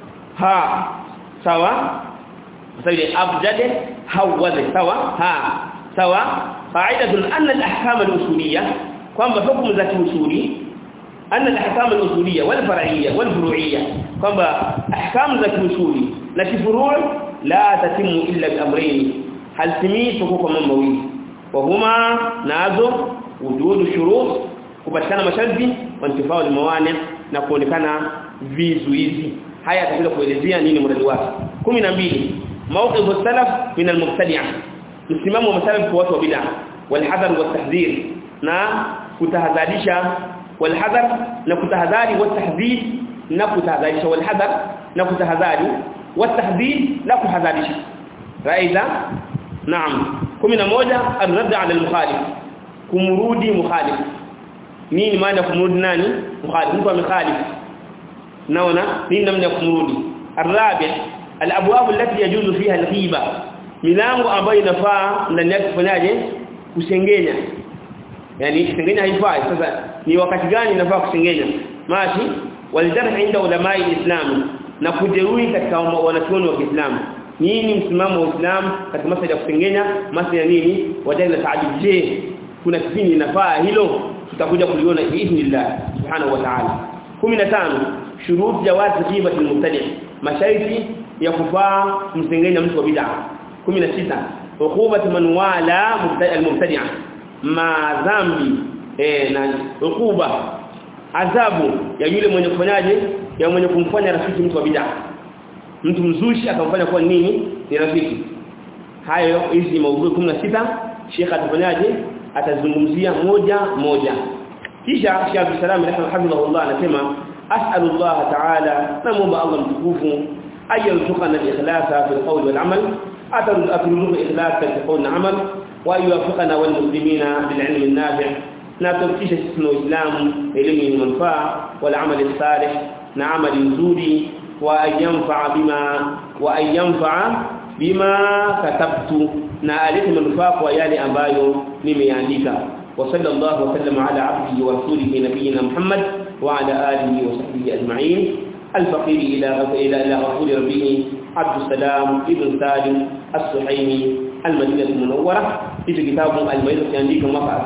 ha sawa sasa ile abjade hawaze sawa ha sawa qaidatun anna al-ahkam al-usuliyya kwamba hukumu za kiusuli أن الأحكام الأصولية والفرعية والفروعية كما أحكام ذات الأصول لكن فروع لا تتم إلا بأمرين هل تمي حقوق من موي وهما نازو وجود الشروط kupatikana masharti wantifao الموانع na kuonekana vizuizi haya atakuja kuelezea nini mradi wake 12 mawqif salaf min al-mubtadi'a msimamo wa salaf kwa watu wa bid'ah wal hadar wa tahdhir na kutahadharisha والحذر نكتهذاري والتحذير نكتهذاري والحذر نكتهذاري والتحذير نكتهذاري رأيت نعم كمنا موجة الرد على المخالف كمرودي مخالف مين معنى كمرود ناني مخالف مكو مخالف نونا مين نمنا كمرودي الرابع الأبواب التي يجوز فيها الغيبة milango ambayo inafaa ndani yake kufanyaje kusengenya yani kusengenya haifai sasa ni wakati gani inafaa kusengenya mashi walidarh inda ulama alislam na kujeruhi katika wanachuoni wa Kiislamu nini msimamo wa Uislamu katika masuala ya kusengenya masuala ya nini wajala taajib je kuna kipindi inafaa hilo tutakuja kuliona biidhnillah subhanahu wa ta'ala 15 shurut jawaz ghibati al-mubtadi masharti ya kufaa msengenya mtu wa bid'a 16 uqubat man wala al-mubtadi'a ma dhambi eh na uquba adhabu ya yule mwenye kufanyaje ya mwenye kumfanya rafiki mtu wa bid'a mtu mzushi akamfanya kuwa nini ni rafiki hayo hizi maudhui 16 Sheikh atafanyaje atazungumzia moja moja kisha Sheikh Abdul Salam rahimahullah anasema as'alullah ta'ala namuomba Allah mtukufu ayarzuqana al-ikhlasa fil qawl wal amal atarzuqu ikhlasa fil qawl wal amal wa yuwaffiqana wal muslimina bil ilm an-nafi' na tufikishe sisi na Uislamu elimu yenye manufaa wal amal salih na amali nzuri wa ayanfa bima wa ayanfa bima katabtu na alete manufaa kwa yale ambayo nimeandika wa sallallahu wasallam ala abdihi wa rasulihi nabiyina Muhammad wa ala alihi wa sahbihi ajma'in الفقير إلى إلى إلى رسول ربه عبد السلام ابن سالم السحيمي المدينة المنورة في كتاب الميزة يandika mwaka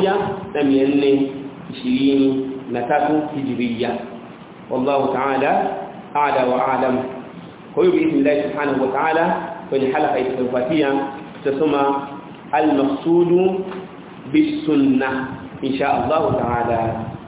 1423 hijria والله تعالى أعلى وأعلم kwa hiyo باذن الله سبحانه وتعالى kwenye halaka itakayofuatia tutasoma al-maqsudu bis-sunnah insha Allah ta'ala